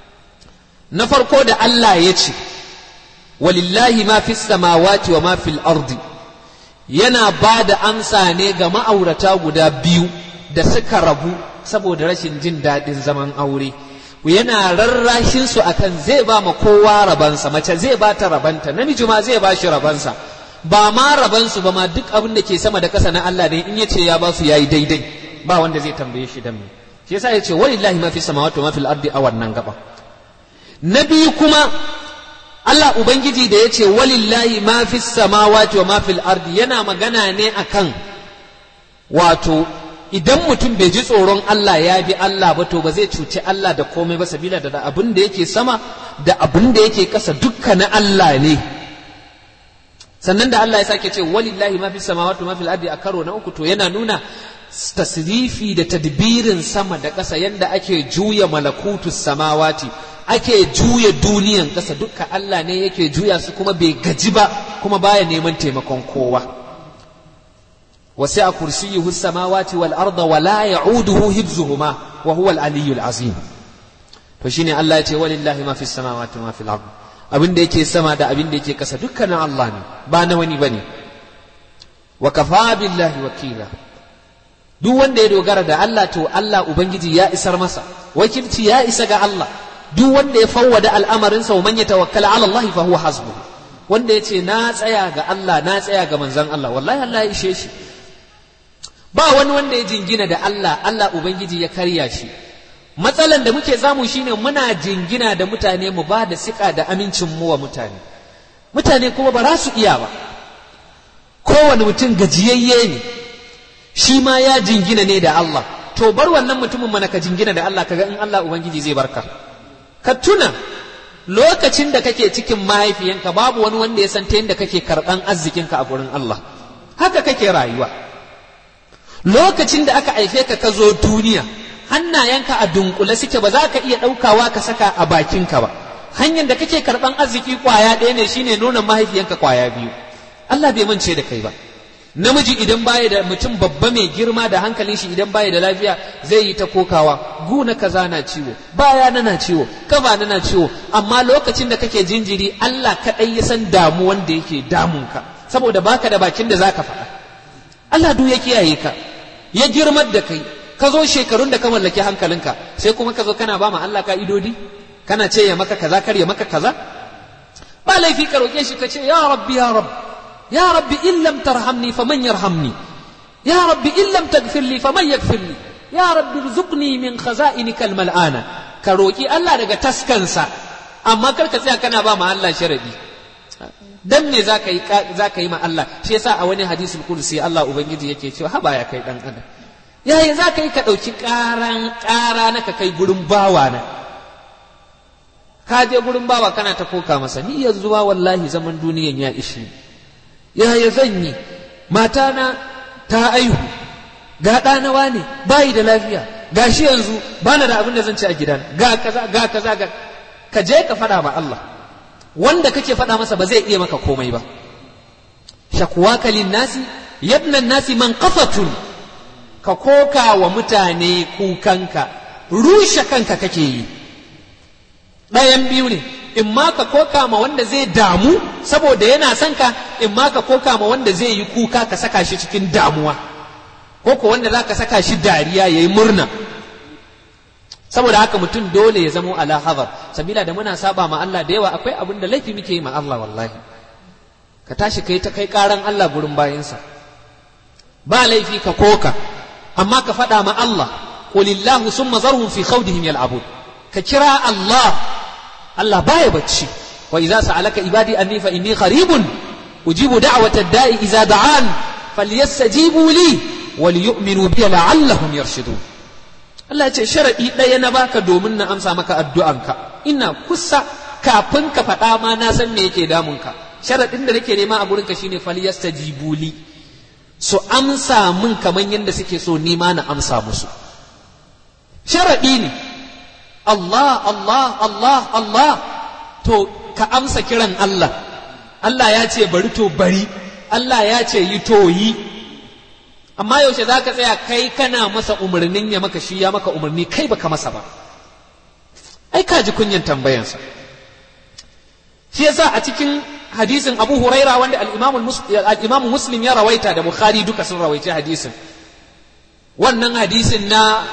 na farko da Allah ya ce walillahi ma fi samawati wa ma fil ardi yana ba da amsa ne ga ma'aurata guda biyu da suka rabu saboda rashin jin daɗin zaman aure yana rarrashin su akan zai ba ma kowa rabansa mace zai ba ta rabanta namiji ma zai ba shi rabansa ba ma rabansu ba ma duk abin da ke sama da ƙasa na Allah ne in yace ya ba su yayi daidai ba wanda zai tambaye shi dan me shi yasa yace walillahi ma fi samawati wa ma fil ardi a wannan gaba na biyu kuma Allah ubangiji da yace walillahi ma fi samawati wa ma fil ardi yana magana ne akan wato idan mutum bai ji tsoron Allah ya bi Allah ba to ba zai cuci Allah da komai ba sabila da abin da yake sama da abin da yake ƙasa dukka na Allah ne sannan da Allah ya sake ce walillahi ma fi samawati ma fil ardi a karo na uku to yana nuna tasrifi da tadbirin sama da ƙasa yanda ake juya malakutus samawati ake juya duniyan ƙasa dukka Allah ne yake juya su kuma bai gaji ba kuma baya neman taimakon kowa وسع كرسيه السماوات والأرض ولا يعوده حفظهما وهو العلي العظيم فشيني الله يتي ولله ما في السماوات وما في الأرض abin da yake sama da abin da yake kasa dukkanin Allah ne ba na wani bane wa kafa billahi wakila duk wanda ya dogara da Allah to Allah ubangiji ya isar masa wakilci ya isa ga Allah duk wanda ya fawwada al'amarinsa wa man yatawakkala ala Allah fa huwa hasbuh wanda ya ce na tsaya ga Allah na tsaya ga manzon Allah wallahi Allah ya ishe shi ba wani wanda ya jingina da Allah Allah Ubangiji ya karya shi matsalan da muke zamu shine muna jingina da mutane mu ba da sika da amincin mu wa mutane mutane kuma ba za su iya ba kowane mutum gajiyayye ne shi ma ya jingina ne da Allah to bar wannan mutumin mana ka jingina da Allah kaga in Allah Ubangiji zai barka ka tuna lokacin da kake cikin mahaifiyanka babu wani wanda ya san ta yadda kake karɓan arzikinka a gurin Allah haka kake rayuwa lokacin da aka haife ka ka zo duniya hannayenka a dunkule suke ba za ka iya ɗaukawa ka saka a bakinka ba hanyar da kake karɓan arziki kwaya ɗaya ne shine nonon mahaifiyanka kwaya biyu Allah bai mance da kai ba namiji idan baya da mutum babba mai girma da hankalin shi idan baya da lafiya zai yi ta kokawa guna kaza na ciwo baya na na ciwo kafa na na ciwo amma lokacin da kake jinjiri Allah kaɗai ya san damuwan da yake damunka saboda baka da bakin da zaka faɗa Allah duk ya kiyaye ka ya girmar da kai ka zo shekarun da ka mallaki hankalinka sai kuma ka zo kana ba ma Allah ka'idodi kana ce ya maka kaza kar ya maka kaza ba laifi ka roƙe shi ka ce ya rabbi ya rabbi يا رب إن لم ترحمني فمن يرحمني يا رب إن لم تغفر لي فمن يغفر لي يا رب ارزقني من خزائنك الملآنة كروكي الله daga taskansa amma kar ka tsaya kana ba ma Allah sharadi dan me zaka yi zaka yi ma Allah shi yasa a wani hadisul kursi Allah ubangiji yake cewa haba ya kai dan adam yaya zaka yi ka dauki karan kara na ka kai gurin bawa na ka je gurin bawa kana ta koka masa ni yanzu ba wallahi zaman duniyan ya ishi yaya zan yi matana ta aihu ga ɗanawa ne bayi da lafiya ga shi yanzu ba na da abin da zan ci a gidan ga kaza ga kaza ga ka je ka faɗa ma Allah wanda kake faɗa masa ba zai iya maka komai ba shakwaka nasi yabnan nasi man qafatun ka koka wa mutane kukanka rushe kanka kake yi ɗayan biyu ne in ma ka koka ma wanda zai damu saboda yana son ka in ma ka koka ma wanda zai yi kuka ka saka shi cikin damuwa ko ko wanda za ka saka shi dariya ya yi murna saboda haka mutum dole ya zamo ala hazar sabila da muna saba ma Allah da yawa akwai abin da laifi muke yi ma Allah wallahi ka tashi kai ta kai karan Allah gurin bayansa ba laifi ka koka amma ka faɗa ma Allah qulillahu summa zarhum fi khawdihim yal'abun ka kira Allah Allah baya bacci wa idza sa'alaka ibadi anni fa inni qaribun ujibu da'wata da'i idza da'an falyastajibu li waliyu'minu bi la'allahum yarshudun Allah ya ce sharadi ɗaya na baka domin na amsa maka addu'anka ina kusa kafin ka faɗa ma na san me yake damunka sharadin da nake nema a gurinka shine falyastajibu li su amsa min kaman yadda suke so ni ma na amsa musu sharadi ne Allah, Allah, Allah, Allah, to ka amsa kiran Allah, Allah ya ce bari to bari, Allah ya ce yi to yi, amma yaushe za ka tsaya kai kana masa umarnin ya maka shi ya maka umarni kai baka masa ba, ai ka ji kunyan tambayansa. Shi yasa a cikin hadisin Abu Huraira wanda al'imamu Muslim ya rawaita da Bukhari duka sun rawaice hadisin. Wannan hadisin na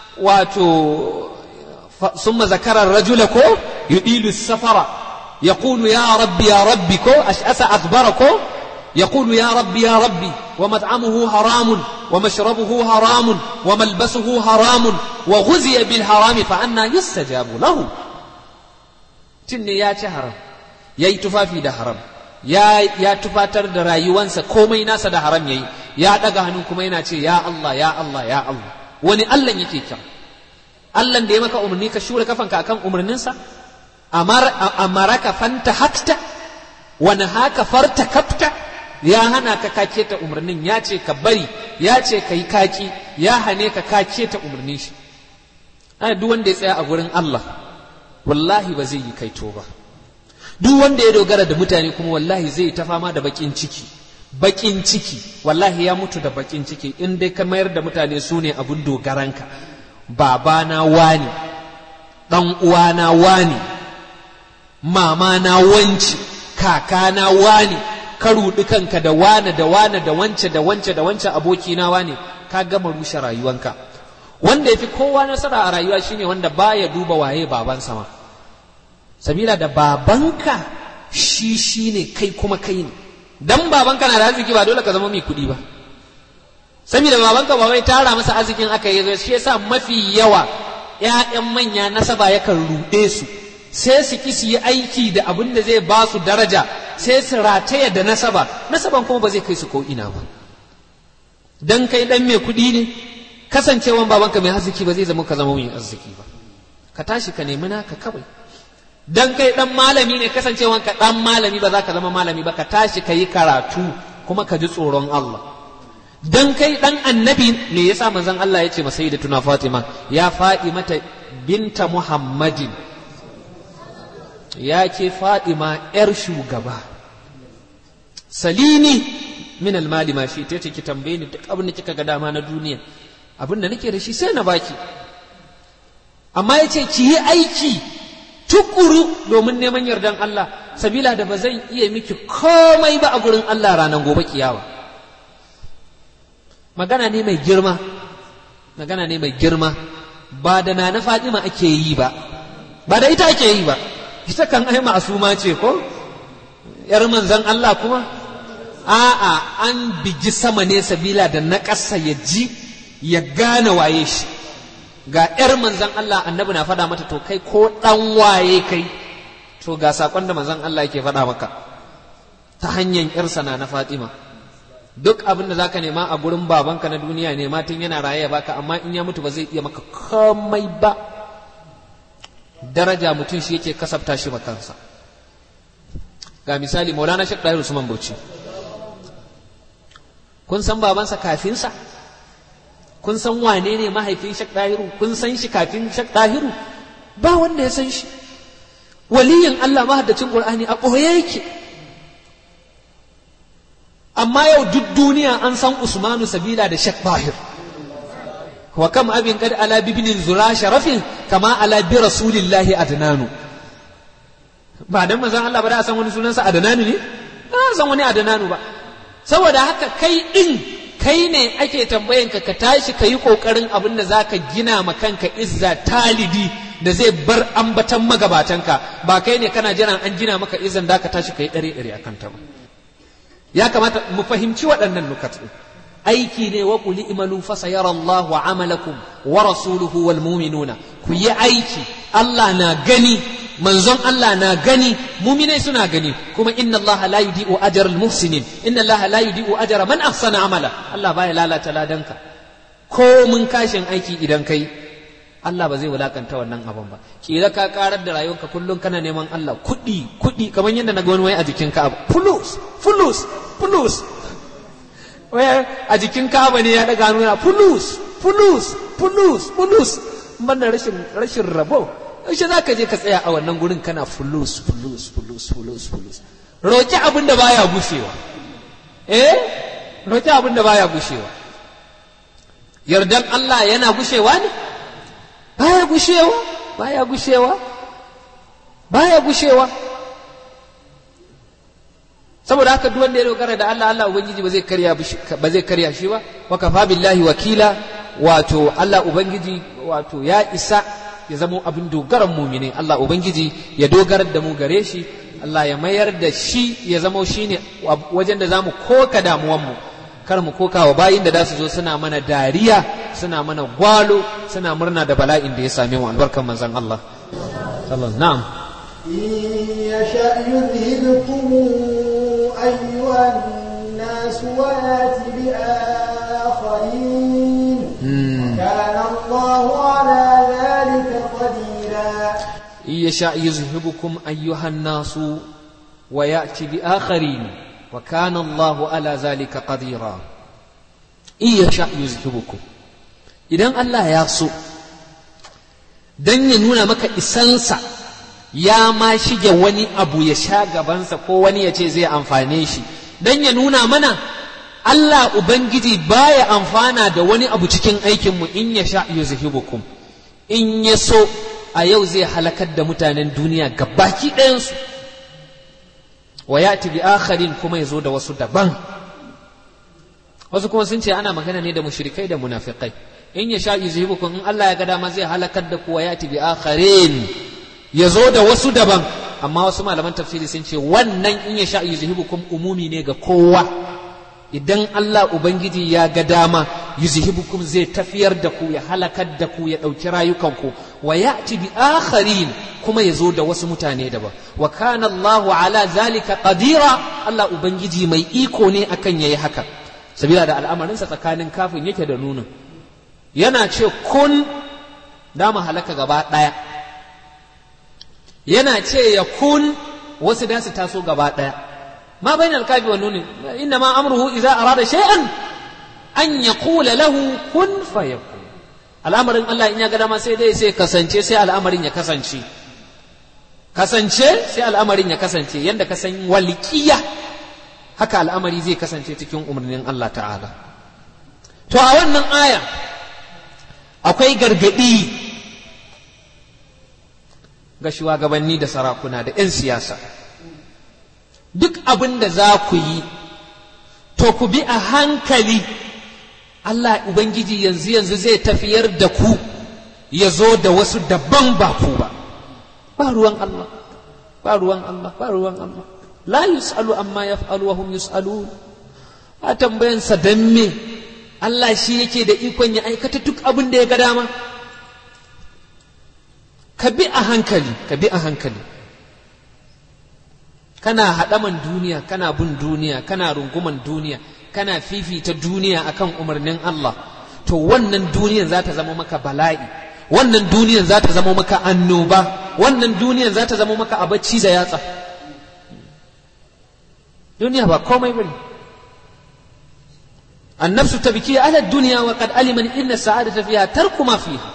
wato ثم ذكر الرجل كو يطيل السفر يقول يا ربي يا ربي كو أشأس أخبر كو يقول يا ربي يا ربي ومطعمه حرام ومشربه حرام وملبسه حرام وغزي بالحرام فأنا يستجاب له تني يا شهر يا تفافي ده حرام ya ya tufatar da rayuwansa komai nasa da haram yayi ya daga hannu kuma yana ce ya Allah ya Allah ya Allah wani Allah yake kira Allah da ya maka umarni ka shura kafanka akan umarninsa amaraka fanta hakta wani haka farta kafta ya hana ka kake ta umarnin ya ce ka bari ya ce ka yi kaki ya hane ka kake ta umarnin shi ana duk wanda ya tsaya a gurin Allah wallahi ba zai yi kaito ba duk wanda ya dogara da mutane kuma wallahi zai ta fama da bakin ciki bakin ciki wallahi ya mutu da bakin ciki in dai ka mayar da mutane su ne abin dogaranka babana wani ɗan uwana wani mamana wance kakana wani ka ruɗi kanka da wane da wane da wance da wance da wance abokina wane ka gama rushe rayuwanka wanda ya fi kowa nasara a rayuwa shine wanda baya duba waye babansa ma sabila da babanka shi shine kai kuma kai ne dan babanka na da arziki ba dole ka zama mai kuɗi ba saboda babanka ba wai tara masa arzikin aka yi shi yasa mafi yawa ƴaƴan manya nasaba yakan ruɗe su sai su ki su yi aiki da abin da zai ba su daraja sai su rataya da nasaba nasaban kuma ba zai kai su ko ina ba dan kai dan mai kuɗi ne kasancewan babanka mai arziki ba zai zama ka zama mai arziki ba ka tashi ka nemi naka kawai dan kai dan malami ne kasancewan ka dan malami ba za ka zama malami ba ka tashi ka yi karatu kuma ka ji tsoron Allah dan kai dan annabi ne yasa manzon Allah ya ce masa sayyidatuna Fatima ya Fatima ta binta Muhammadin ya ke Fatima yar shugaba salini min almali ma shi ta ce ki tambaye ni duk abin da kika ga dama na duniya abin da nake da shi sai na baki amma ya ce ki yi aiki tukuru domin neman yardan Allah sabila da ba zan iya miki komai ba a gurin Allah ranar gobe kiyawa magana ne mai girma magana ne mai girma ba da na na Fatima ake yi ba ba da ita ake yi ba ita kan ai ma'asuma ce ko yar manzon Allah kuma a'a an bigi sama ne sabila da na ƙasa ya ji ya gane waye shi ga 'yar manzan Allah annabi na faɗa mata to kai ko ɗan waye kai to ga saƙon da manzan Allah yake faɗa maka ta hanyar 'yarsa na na Fatima duk abin da zaka nema a gurin babanka na duniya nema tun yana raye ya baka amma in ya mutu ba zai iya maka komai ba daraja mutum shi yake kasafta shi kansa ga misali maulana shek ɗahir usman bauchi kun san babansa kafinsa kun san wane ne mahaifin shek ɗahiru kun san shi kafin shek ɗahiru ba wanda ya san shi waliyin Allah mahaddacin Qur'ani a ɓoye yake amma yau duk duniya an san Usmanu Sabila da Shek Bahir wa kam abin kad ala bibnin zura sharafin kama ala bi rasulillahi adnanu ba dan manzon Allah ba da san wani sunansa adnanu ne ba san wani adnanu ba saboda haka kai din kai ne ake tambayan ka ka tashi ka yi kokarin abin da zaka gina ma kanka izza talidi da zai bar ambatan magabatanka ba kai ne kana jiran an gina maka izzan da ka tashi ka yi dare dare akan ta ba ya kamata mu fahimci waɗannan nukat aiki ne wa qul imalu fa sayara Allahu amalakum wa rasuluhu wal mu'minuna ku yi aiki Allah na gani manzon Allah na gani muminai suna gani kuma inna Allah la yudi'u ajral muhsinin inna Allah la yudi'u ajra man ahsana amala Allah baya lalata ladanka ko mun kashin aiki idan kai Allah ba zai wulakanta wannan abin ba kila ka karar da rayuwarka kullum kana neman Allah kuɗi kuɗi kamar yadda na ga wani wai a jikin Ka'aba fulus fulus fulus wai a jikin Ka'aba ne ya daga nuna fulus fulus fulus fulus banda rashin rashin rabo yaushe za ka je ka tsaya a wannan gurin kana fulus fulus fulus fulus fulus roƙi abin da baya gushewa eh roƙi abin da baya gushewa yardan Allah yana gushewa ne baya gushewa baya gushewa baya gushewa saboda haka duk wanda ya dogara da Allah Allah ubangiji ba zai karya ba zai karya shi ba wa kafa billahi wakila wato Allah ubangiji wato ya isa ya zamo abin dogaran mumini Allah Ubangiji ya dogarar da mu gare shi Allah ya mayar da shi ya zamo shi ne wajen da za mu koka damuwanmu kar mu koka wa bayin da su zo suna mana dariya suna mana gwalo suna murna da bala'in da ya same mu albarkan manzon Allah na'am يشأ يذهبكم أيها الناس ويأتي بآخرين كان الله على ذلك قديرا إن يشاء يذهبكم أيها الناس ويأتي بآخرين وكان الله على ذلك قديرا إن يشاء يذهبكم idan Allah ya so don ya nuna maka isansa ya ma shige wani abu ya sha gabansa ko wani ya ce zai amfane shi don ya nuna mana Allah Ubangiji baya amfana da wani abu cikin aikinmu in ya sha yuzhibukum in ya so a yau zai halakar da mutanen duniya gabaki ɗayansu wa ya bi akharin kuma ya zo da wasu daban wasu kuma sun ce ana magana ne da mushrikai da munafikai in ya sha yuzhibukum in Allah ya ga dama zai halakar da ku wa ya bi akharin ya zo da wasu daban amma wasu malaman tafsiri sun ce wannan in ya sha yuzhibukum umumi ne ga kowa idan Allah Ubangiji ya ga dama yuzhibukum zai tafiyar da ku ya halakar da ku ya ɗauki rayukanku wa ya'ti bi akharin kuma ya zo da wasu mutane daban wa kana Allah ala zalika qadira Allah Ubangiji mai iko ne akan yayi haka sabila da al'amarinsa tsakanin kafin yake da nunin yana ce kun da mu halaka gaba ɗaya yana ce ya kun wasu da su taso gaba ɗaya ma bainal kafi wa nunin inna ma amruhu idza arada shay'an an yaqula lahu kun fayakun al'amarin Allah in ya ga dama sai dai sai kasance sai al'amarin ya kasance kasance sai al'amarin ya kasance yanda ka san walƙiya haka al'amari zai kasance cikin umarnin Allah ta'ala to a wannan aya akwai gargaɗi ga shugabanni da sarakuna da 'yan siyasa duk abin da za ku yi to ku bi a hankali Allah Ubangiji yanzu yanzu zai tafiyar da ku ya zo da wasu daban ba ku ba ba ruwan Allah ba ruwan Allah ba ruwan Allah la yus'alu amma yaf'alu wa hum yus'alun a tambayansa dan me Allah shi yake da ikon ya aikata duk abin da ya ga dama ka bi a hankali ka bi a hankali kana haɗaman duniya kana bin duniya kana runguman duniya kana fifita duniya akan umarnin Allah to wannan duniyan za ta zama maka bala'i wannan duniyan za ta zama maka annoba wannan duniyan za ta zama maka abacci da yatsa duniya ba komai bane annafsu tabki ala dunya wa qad alima inna sa'adata fiha tarku ma fiha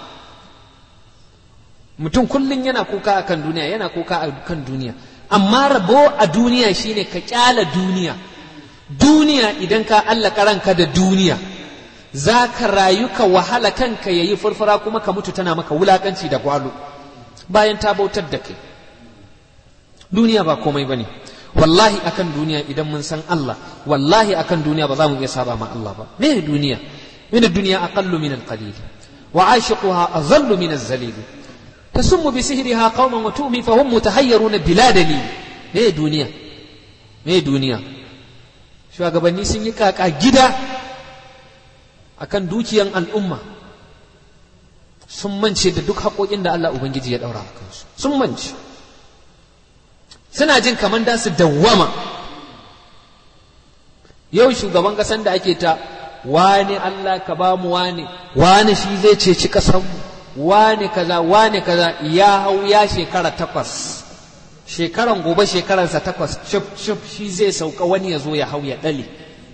mutum kullun yana kuka akan duniya yana kuka akan duniya amma rabo a duniya shine ka kyala duniya duniya idan ka allaka ranka da duniya za ka rayu ka wahala kanka ya yi furfura kuma ka mutu tana maka wulakanci da gwalo bayan ta bautar da kai duniya ba komai ba ne wallahi akan duniya idan mun san Allah wallahi akan duniya ba za mu iya saba ma Allah ba me duniya min duniya aqallu min al-qalil wa ashiquha azallu min az-zalil tasummu bi sihriha qauman wa tu'mi fa hum mutahayyiruna bila dalil me duniya me duniya shugabanni sun yi kaka gida akan dukiyan al'umma sun mance da duk haƙoƙin da Allah Ubangiji ya ɗaura a kansu sun mance suna jin kamar da su dawwama yau shugaban ƙasan da ake ta wane Allah ka ba mu wane wane shi zai ceci ƙasanmu wane kaza wane kaza ya hau ya shekara takwas shekaran gobe shekaransa takwas cif cif shi zai sauka wani ya zo ya hau ya ɗale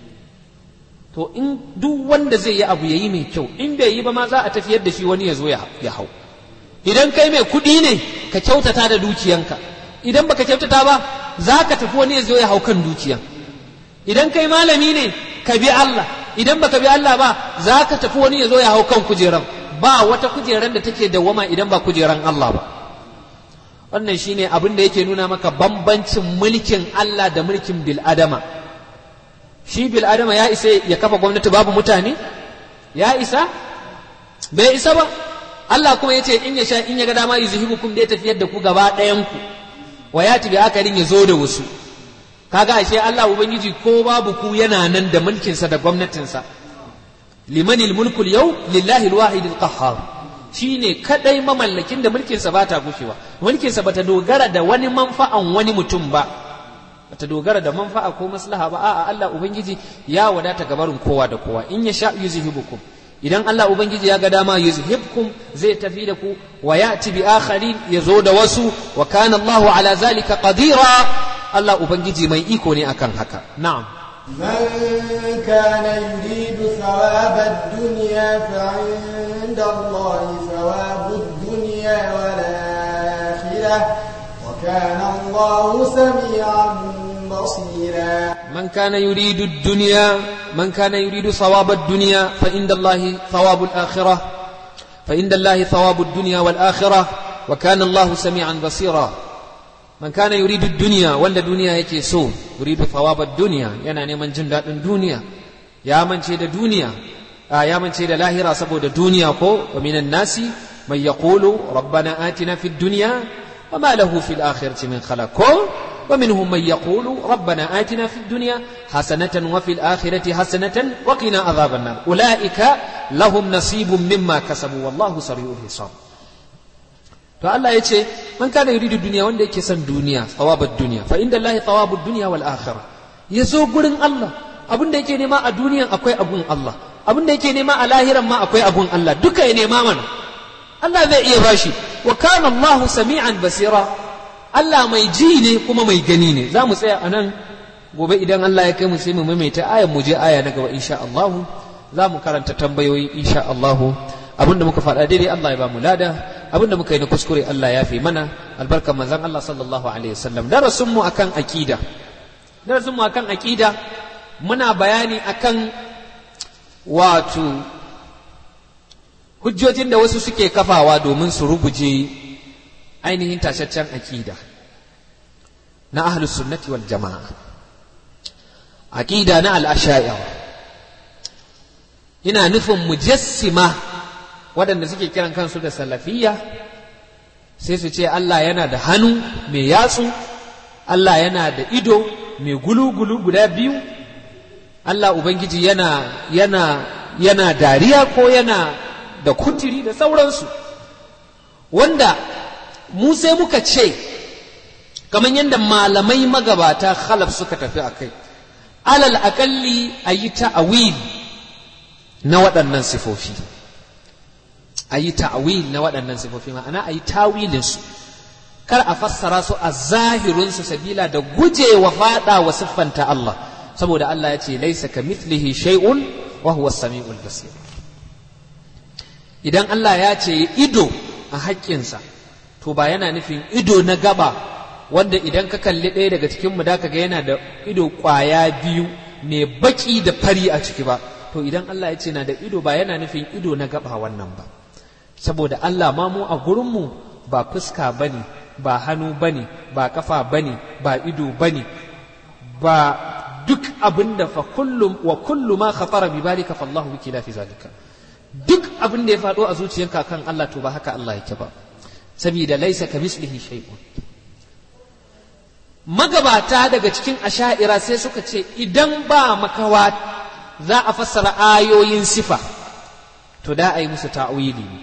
to in duk wanda zai yi abu ya yi mai kyau in bai yi ba ma za a tafiyar da shi wani ya zo ya hau idan kai mai kuɗi ne ka kyautata da dukiyanka idan baka kyautata ba za ka tafi wani ya zo ya hau kan dukiya idan kai malami ne ka bi Allah idan baka bi Allah ba za ka tafi wani ya zo ya hau kan kujeran ba wata kujeran da take dawwama idan ba kujeran Allah ba wannan shine abin da yake nuna maka bambancin mulkin Allah da mulkin bil'adama shi bil'adama ya isa ya kafa gwamnati babu mutane ya isa bai isa ba Allah kuma ya ce in ya sha in ya ga dama yuzhibukum da ya tafiyar da ku gaba ɗayan ku wa ya tibi akarin ya zo da wasu kaga ashe Allah ubangiji ko babu ku yana nan da mulkinsa da gwamnatinsa limanil mulkul yau lillahi alwahid alqahhar shine kadai mamallakin da mulkinsa ba ta gushewa mulkinsa bata dogara da wani manfa'an wani mutum ba bata dogara da manfa'a ko maslaha ba a'a Allah ubangiji ya wadata gabarin kowa da kowa in ya sha yuzhibukum idan Allah ubangiji ya ga dama yuzhibkum zai tafi da ku wa ya'ti bi akharin yazo da wasu wa kana Allahu ala zalika qadira Allah ubangiji mai iko ne akan haka na'am من كان يريد ثواب الدنيا فعند الله ثواب الدنيا والآخرة وكان الله سميعا بصيرا من كان يريد الدنيا من كان يريد ثواب الدنيا فإن الله ثواب الآخرة فإن الله ثواب الدنيا والآخرة وكان الله سميعا بصيرا من كان يريد الدنيا ولا دنيا yake so يريد ثواب الدنيا yana neman jin daɗin duniya ya mance da duniya ya mance da lahira saboda duniya ko wa minan nasi man yaqulu rabbana atina fid dunya وما له في الآخرة من خلاق ومنهم من يقول ربنا آتنا في الدنيا حسنة وفي الآخرة حسنة وقنا عذاب النار أولئك لهم نصيب مما كسبوا والله سريع الحساب to Allah ya ce man kana yuridu duniya wanda yake son duniya thawabud duniya fa inda Allah thawabud dunya wal akhirah ya zo gurin Allah abin da yake nema a duniyan akwai abun Allah abin da yake nema a lahiran ma akwai abun Allah duka ya nema mana Allah zai iya bashi wa kana Allahu sami'an basira Allah mai ji ne kuma mai gani ne za mu tsaya a nan gobe idan Allah ya kai mu sai mu maimaita ayan mu je aya na gaba insha Allah za mu karanta tambayoyi insha Allah abinda muka faɗa daidai Allah ya ba mu lada abinda muka yi na kuskure Allah ya fi mana albarkar manzon Allah sallallahu alaihi wasallam darasin mu akan aqida darasin mu akan aqida muna bayani akan wato hujjojin da wasu suke kafawa domin su rubuje ainihin tashaccen aqida na ahlus sunnati wal jama'a aqida na al-asha'ira ina nufin mujassima waɗanda suke kiran kansu da salafiyya sai su ce Allah yana da hannu mai yatsu Allah yana da ido mai gulu-gulu guda biyu Allah Ubangiji yana yana yana dariya ko yana da kutiri da sauransu wanda mu sai muka ce kamar yadda malamai magabata khalaf suka tafi a kai alal aƙalli a yi ta'awil na waɗannan sifofi a yi ta'awil na waɗannan sifofi ma'ana a yi tawilinsu kar a fassara su a zahirinsu sabila da gujewa faɗa wa siffanta Allah saboda Allah ya ce laisa ka mithlihi shay'un wa huwa samiul basir idan Allah ya ce ido a haƙƙinsa to ba yana nufin ido na gaba wanda idan ka kalli ɗaya daga cikin mu da ka ga yana da ido ƙwaya biyu mai baki da fari a ciki ba to idan Allah ya ce na da ido ba yana nufin ido na gaba wannan ba saboda Allah ma mu a gurinmu ba fuska bane ba hannu bane ba kafa bane ba ido bane ba duk abin da fa kullum wa kullu ma khatara bi balika fa Allah wiki fi zalika duk abin da ya faɗo a zuciyarka kan Allah to ba haka Allah yake ba saboda laisa ka mislihi shay'un magabata daga cikin asha'ira sai suka ce idan ba makawa za a fassara ayoyin sifa to da a yi musu ta'wili ne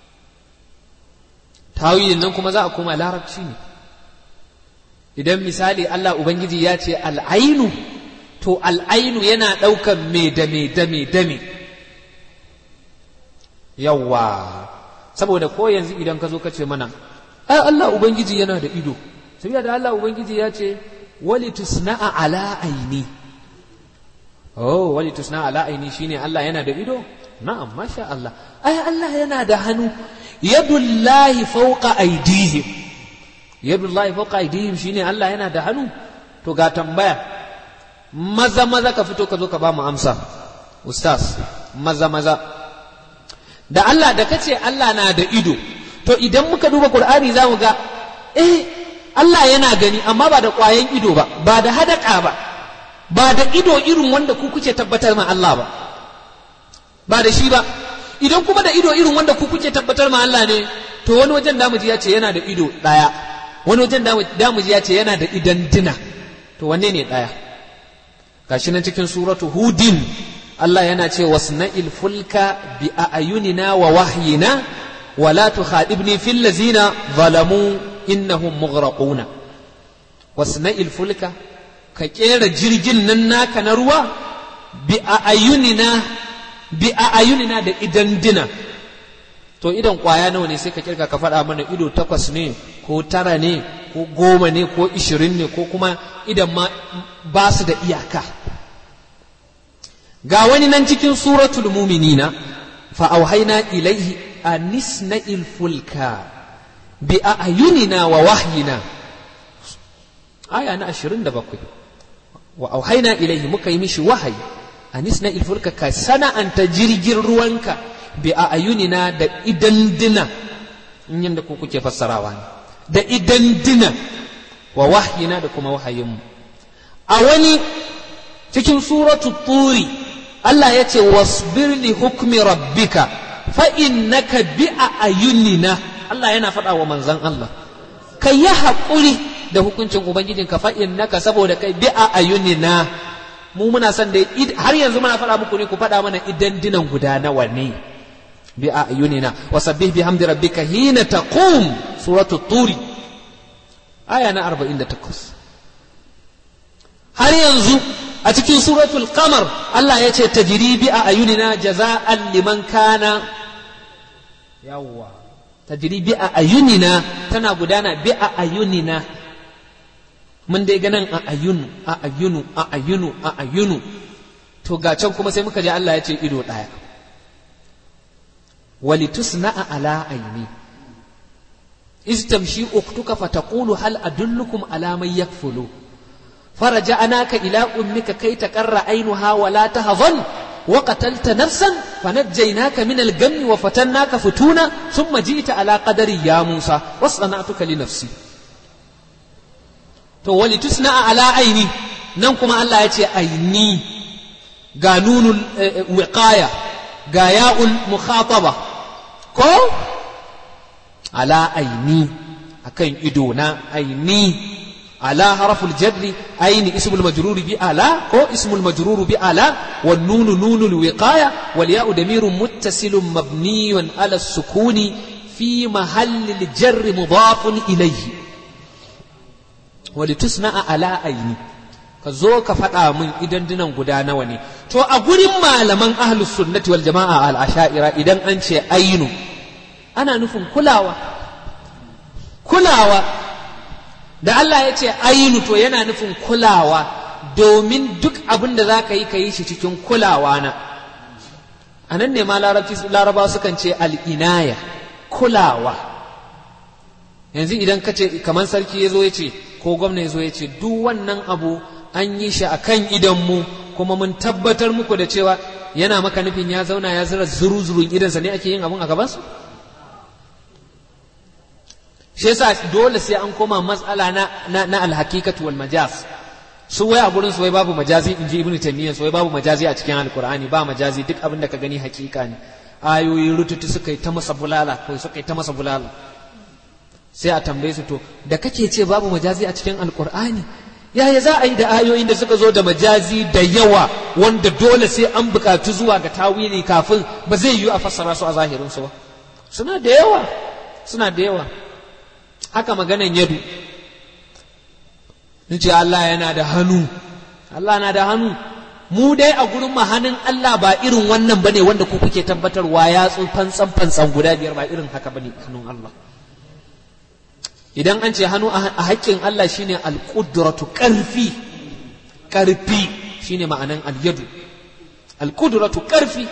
ta'wilin nan kuma za a koma larabci ne idan misali Allah Ubangiji ya ce al'ainu to al'ainu yana ɗaukan me da me da me da me yawa saboda ko yanzu idan ka zo ka ce mana ai Allah Ubangiji yana da ido saboda da Allah Ubangiji ya ce wali tusna'a ala aini oh wali tusna'a ala aini shine Allah yana da ido na'am masha Allah ai Allah yana da hannu yadullahi fawqa aydihim yadullahi fawqa aydihim shine Allah yana da hannu to ga tambaya maza maza ka fito ka zo ka ba mu amsa ustaz maza maza da Allah da kace Allah na da ido to idan muka duba Qur'ani za mu ga eh Allah yana gani amma ba da ƙwayan ido ba ba da hadaka ba ba da ido irin wanda ku kuke tabbatar ma Allah ba ba da shi ba idan kuma da ido irin wanda ku kuke tabbatar ma Allah ne to wani wajen damuji ya ce yana da ido ɗaya wani wajen damuji ya ce yana da idan dina to wanne ne ɗaya gashi nan cikin suratu hudin Allah yana ce wasna'il fulka bi a'yunina wa wahyina wa la tukhadibni fil ladzina zalamu innahum mughraquna wasna'il fulka ka kera jirgin nan naka na ruwa bi a'yunina bi a'yunina da idan dina to idan kwaya nawa ne sai ka kirga ka faɗa mana ido takwas ne ko tara ne ko goma ne ko ishirin ne ko kuma idan ma ba su da iyaka ga wani nan cikin suratul muminina fa auhaina ilaihi anisna'il fulka bi a'yunina wa wahyina aya na 27 wa auhaina ilaihi muka yi mishi wahayi anisna'il fulka ka sana'anta jirgin ruwanka bi a'yunina da idan dina in yanda ku kuke fassarawa ne da idan dina wa wahyina da kuma wahayinmu a wani cikin suratu turi Allah ya ce wasbir li hukmi rabbika fa innaka bi ayunina Allah yana faɗa wa manzon Allah ka yi haƙuri da hukuncin ubangijinka fa innaka saboda kai bi ayunina mu muna son da har yanzu muna faɗa muku ne ku faɗa mana idan dinan guda nawa ne bi ayunina wasabbih bihamdi rabbika hina taqum suratu turi aya na 48 har yanzu a cikin suratul qamar Allah ya ce tajribi a ayunina jaza'an liman kana yawwa tajri bi a ayunina tana gudana bi a ayunina mun dai ganin a ayunu a ayunu a ayunu a ayunu to ga can kuma sai muka ji Allah ya ce ido ɗaya walitusna'a ala aini iz tamshi uktuka fataqulu hal adullukum ala man yakfulu فرجعناك إلى أمك كي تقر عينها ولا تهضن وقتلت نفسا فنجيناك من الغم وفتناك فتونا ثم جئت على قدر يا موسى واصطنعتك لنفسي to wali tusna ala aini nan kuma Allah ya ce aini ga nunul wiqaya ga ya'ul mukhataba ko ala aini akan ido na aini على حرف الجر أين اسم المجرور بألا أو اسم المجرور بألا والنون نون الوقاية والياء ضمير متصل مبني على السكون في محل الجر مضاف إليه ولتصنع على أين ka zo ka faɗa min idan dinan guda nawa ne to a gurin malaman ahlus sunnati wal jama'a al asha'ira idan an ce ainu ana nufin kulawa kulawa da Allah ya ce ainu to yana nufin kulawa domin duk abin da za ka yi ka yi shi cikin kulawa na a nan ne ma laraba sukan ce al'inaya kulawa yanzu idan ka ce kamar sarki ya zo ya ce ko gwamna ya zo ya ce duk wannan abu an yi shi a kan idanmu kuma mun tabbatar muku da cewa yana maka nufin ya zauna ya zira zuru-zurun idansa ne ake yin abun a gabansu shi yasa dole sai an koma matsala na na, na alhakikatu wal majaz su wai a gurin su wai babu majazi in ji ibnu taymiya su wai babu majazi a cikin alqur'ani ba majazi duk abin da ka gani hakika ne ayoyi rututu suka yi ta masa bulala ko suka yi ta masa bulala sai a tambaye su to da kake ce babu majazi a cikin alqur'ani yaya za a yi da ayoyin da suka zo da majazi da yawa wanda dole sai an bukatu zuwa ga tawili kafin ba zai yiwu a fassara su a zahirin su ba suna da yawa suna da yawa haka maganan yadu ce Allah yana da hannu Allah na da hannu mu dai a gurin hannun Allah ba irin wannan bane wanda ku kuke tabbatarwa ya fantsan fantsan guda biyar ba irin haka bane hannun Allah idan an ce hannu a haƙƙin Allah shine alƙudratu ƙarfi ƙarfi shine ma'anan alyadu alƙudratu ƙarfi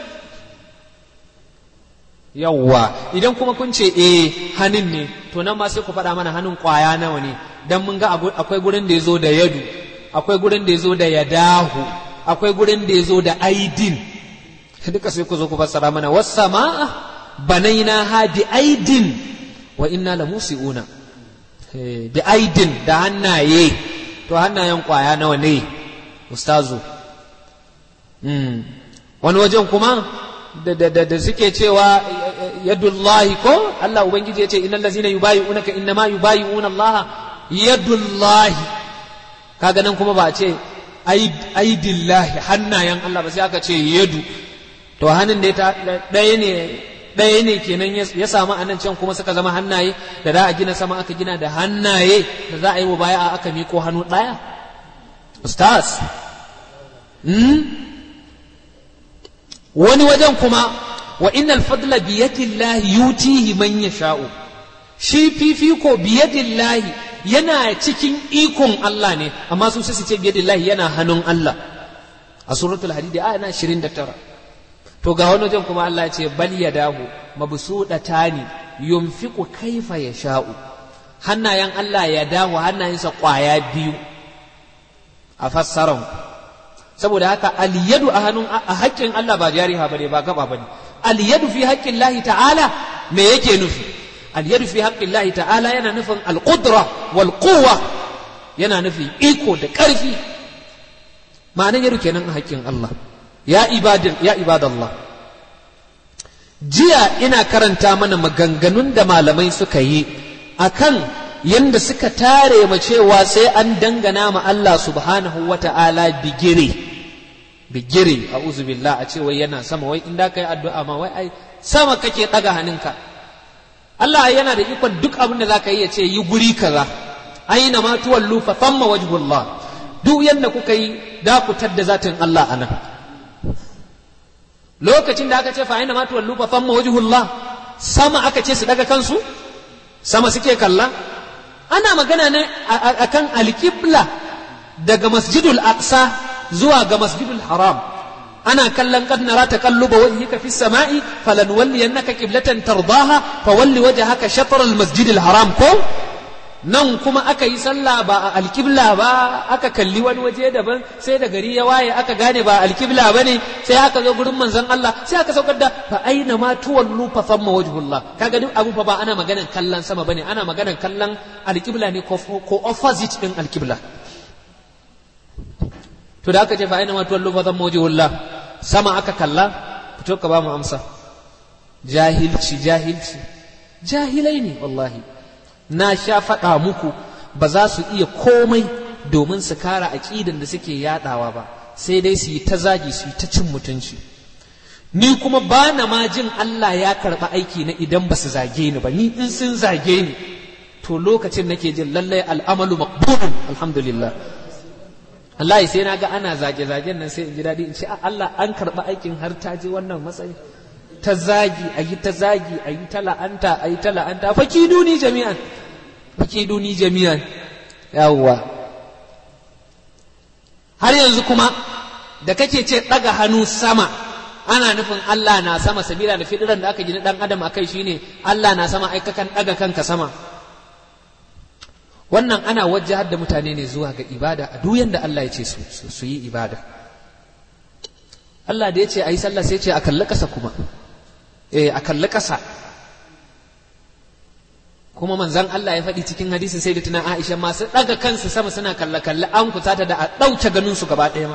yawwa idan kuma kun ce eh hannun ne to nan ma sai ku faɗa mana hannun ƙwaya nawa ne dan mun ga akwai gurin da ya zo da yadu akwai gurin da ya zo da yadahu akwai gurin da ya zo da aidin duka sai ku zo ku fassara mana wassama'a banaina ha bi aidin wa inna la musiuna bi aidin da hannaye to hannayen ƙwaya nawa ne ustazu wani wajen kuma da suke cewa yadullahi ko Allah ubangiji ya ce innal ladzina yubayi'unaka innama yubayi'una Allah yadullahi kaga nan kuma ba a ce aidillahi hannayen Allah ba sai aka ce yadu to hannun da ɗaya ne ɗaya ne kenan ya samu anan can kuma suka zama hannaye da za a gina sama aka gina da hannaye da za a yi wa baya aka miko hannu ɗaya ustaz wani wajen kuma wa innal fadla biyadillahi yutihi man yasha'u shi fifiko biyadillahi yana cikin ikon Allah ne amma su sai su ce biyadillahi yana hannun Allah a suratul hadid aya na 29 to ga wani wajen kuma Allah ya ce bal yadahu mabsudatani yunfiqu kaifa yasha'u hannayen Allah ya dawo hannayensa kwaya biyu a fassaran saboda haka aliyadu a hannun a haƙƙin Allah ba jariha bane ba gaba bane aliyadu fi haƙƙin Allah ta'ala me yake nufi aliyadu fi haƙƙin Allah ta'ala yana nufin alqudra wal quwwa yana nufin iko da ƙarfi ma'anar yadu kenan a haƙƙin Allah ya ibadin ya ibadallah jiya ina karanta mana maganganun da malamai suka yi akan yanda suka tare ma cewa sai an dangana ma Allah subhanahu wa ta'ala bigire bigire a billah a ce wai yana sama wai inda kai addu'a ma wai ai sama kake ɗaga hannunka Allah yana da ikon duk abin da zaka yi ya ce yi guri kaza aina ma tuwallu fa thamma wajhullah duk yanda kuka yi da ku tadda zatin Allah anan lokacin da aka ce fa aina ma tuwallu fa thamma wajhullah sama aka ce su daga kansu sama suke kalla ana magana ne akan alƙibla daga masjidul aqsa zuwa ga masjidul haram ana kallon qad nara taqalluba wajhika fis sama'i falanwalliyannaka qiblatan tardaha fawalli wajhaka shatr al masjidil haram ko nan kuma aka yi sallah ba a alkibla ba aka kalli wani waje daban sai da gari ya waye aka gane ba alkibla ba ne sai aka zo gurin manzon Allah sai aka saukar da fa aina ma tuwallu fa thamma wajhullah kaga duk abu fa ba ana maganan kallon sama bane ana maganan kallon alkibla ne ko ko opposite din alkibla to da aka ce fa aina ma tuwallu fa thamma wajhullah sama aka kalla fito ka ba mu amsa jahilci jahilci jahilai ne wallahi na sha faɗa muku ba za su iya komai domin su kara aƙidan da suke yaɗawa ba sai dai su yi ta zagi su yi ta cin mutunci ni kuma ba na ma jin Allah ya karɓi aiki na idan ba su zage ni ba ni in sun zage ni to lokacin nake jin lallai al'amalu maqbulun alhamdulillah Allah sai na ga ana zage-zagen nan sai in ji daɗi in ce Allah an karɓi aikin har ta je wannan matsayi ta zagi a yi ta zagi a yi ta la'anta a yi ta la'anta fakiduni jami'an fakiduni jami'an yawwa har yanzu kuma da kake ce ɗaga hannu sama ana nufin Allah na sama sabila da fidiran da aka gina ɗan adam akai shine Allah na sama ai kakan ɗaga kanka sama wannan ana wajahar da mutane ne zuwa ga ibada a duk yanda Allah ya ce su yi ibada Allah da ya ce a yi sallah sai ce a kalli ƙasa kuma eh a kalli ƙasa kuma manzan Allah ya faɗi cikin hadisi sai da tunan Aisha masu ɗaga kansu sama suna kalle kalle an kusata da a ɗauke ganin su gaba ɗaya ma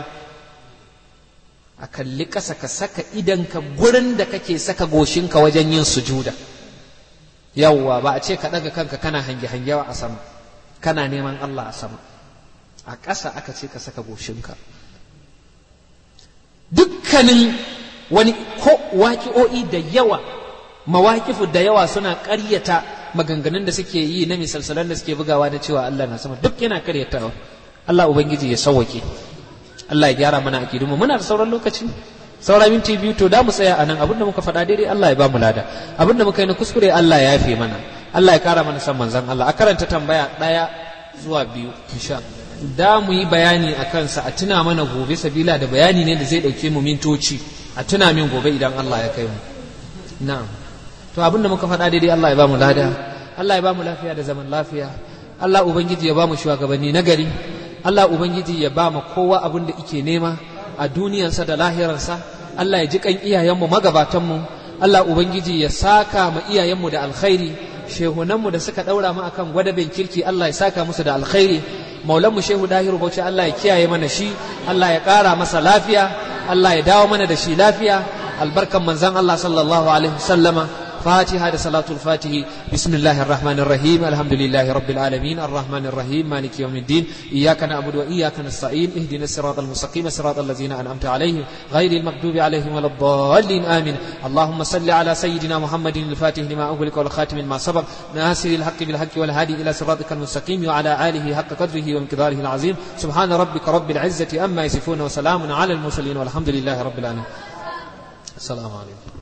a kalli ƙasa ka saka idanka gurin da kake saka goshinka wajen yin sujuda yawwa ba a ce ka ɗaga kanka kana hange hangewa a sama kana neman Allah a sama a ƙasa aka ce ka saka goshinka dukkanin wani ko waƙi'o'i da yawa mawaƙifu da yawa suna ƙaryata maganganun da suke yi na misalsalan da suke bugawa da cewa Allah na sama duk yana ƙaryatawa Allah ubangiji ya sauwake Allah ya gyara mana aƙidunmu muna da sauran lokaci saura minti biyu to da mu tsaya a nan abinda muka faɗa daidai Allah ya ba mu lada abinda muka yi na kuskure Allah ya yafe mana Allah ya ƙara mana san manzon Allah a karanta tambaya ɗaya zuwa biyu insha da mu yi bayani a kansa a tuna mana gobe sabila da bayani ne da zai ɗauke mu mintoci a tuna min gobe idan Allah ya kai mu na'am to abin da muka faɗa daidai Allah ya ba mu lada Allah ya ba mu lafiya da zaman lafiya Allah ubangiji ya ba mu shugabanni na gari Allah ubangiji ya ba mu kowa abin da ike nema a duniyarsa da lahirarsa Allah ya ji kan iyayenmu magabatanmu Allah ubangiji ya saka ma iyayenmu da alkhairi shehunanmu da suka ɗaura mu akan gwadabin kirki Allah ya saka musu da alkhairi maulanmu shehu dahiru bauchi Allah ya kiyaye mana shi Allah ya ƙara masa lafiya Allah ya dawo mana da shi lafiya albarkan manzon Allah sallallahu alaihi wasallama فاتحة صلاة الفاتح بسم الله الرحمن الرحيم الحمد لله رب العالمين الرحمن الرحيم مالك يوم الدين إياك نعبد وإياك نستعين اهدنا الصراط المستقيم صراط الذين أنعمت عليهم غير المغضوب عليهم ولا الضالين آمين اللهم صل على سيدنا محمد الفاتح لما أغلق والخاتم لما سبق ناصر الحق بالحق والهادي إلى صراطك المستقيم وعلى آله حق قدره ومقداره العظيم سبحان ربك رب العزة أما يصفون وسلام على المرسلين والحمد لله رب العالمين السلام عليكم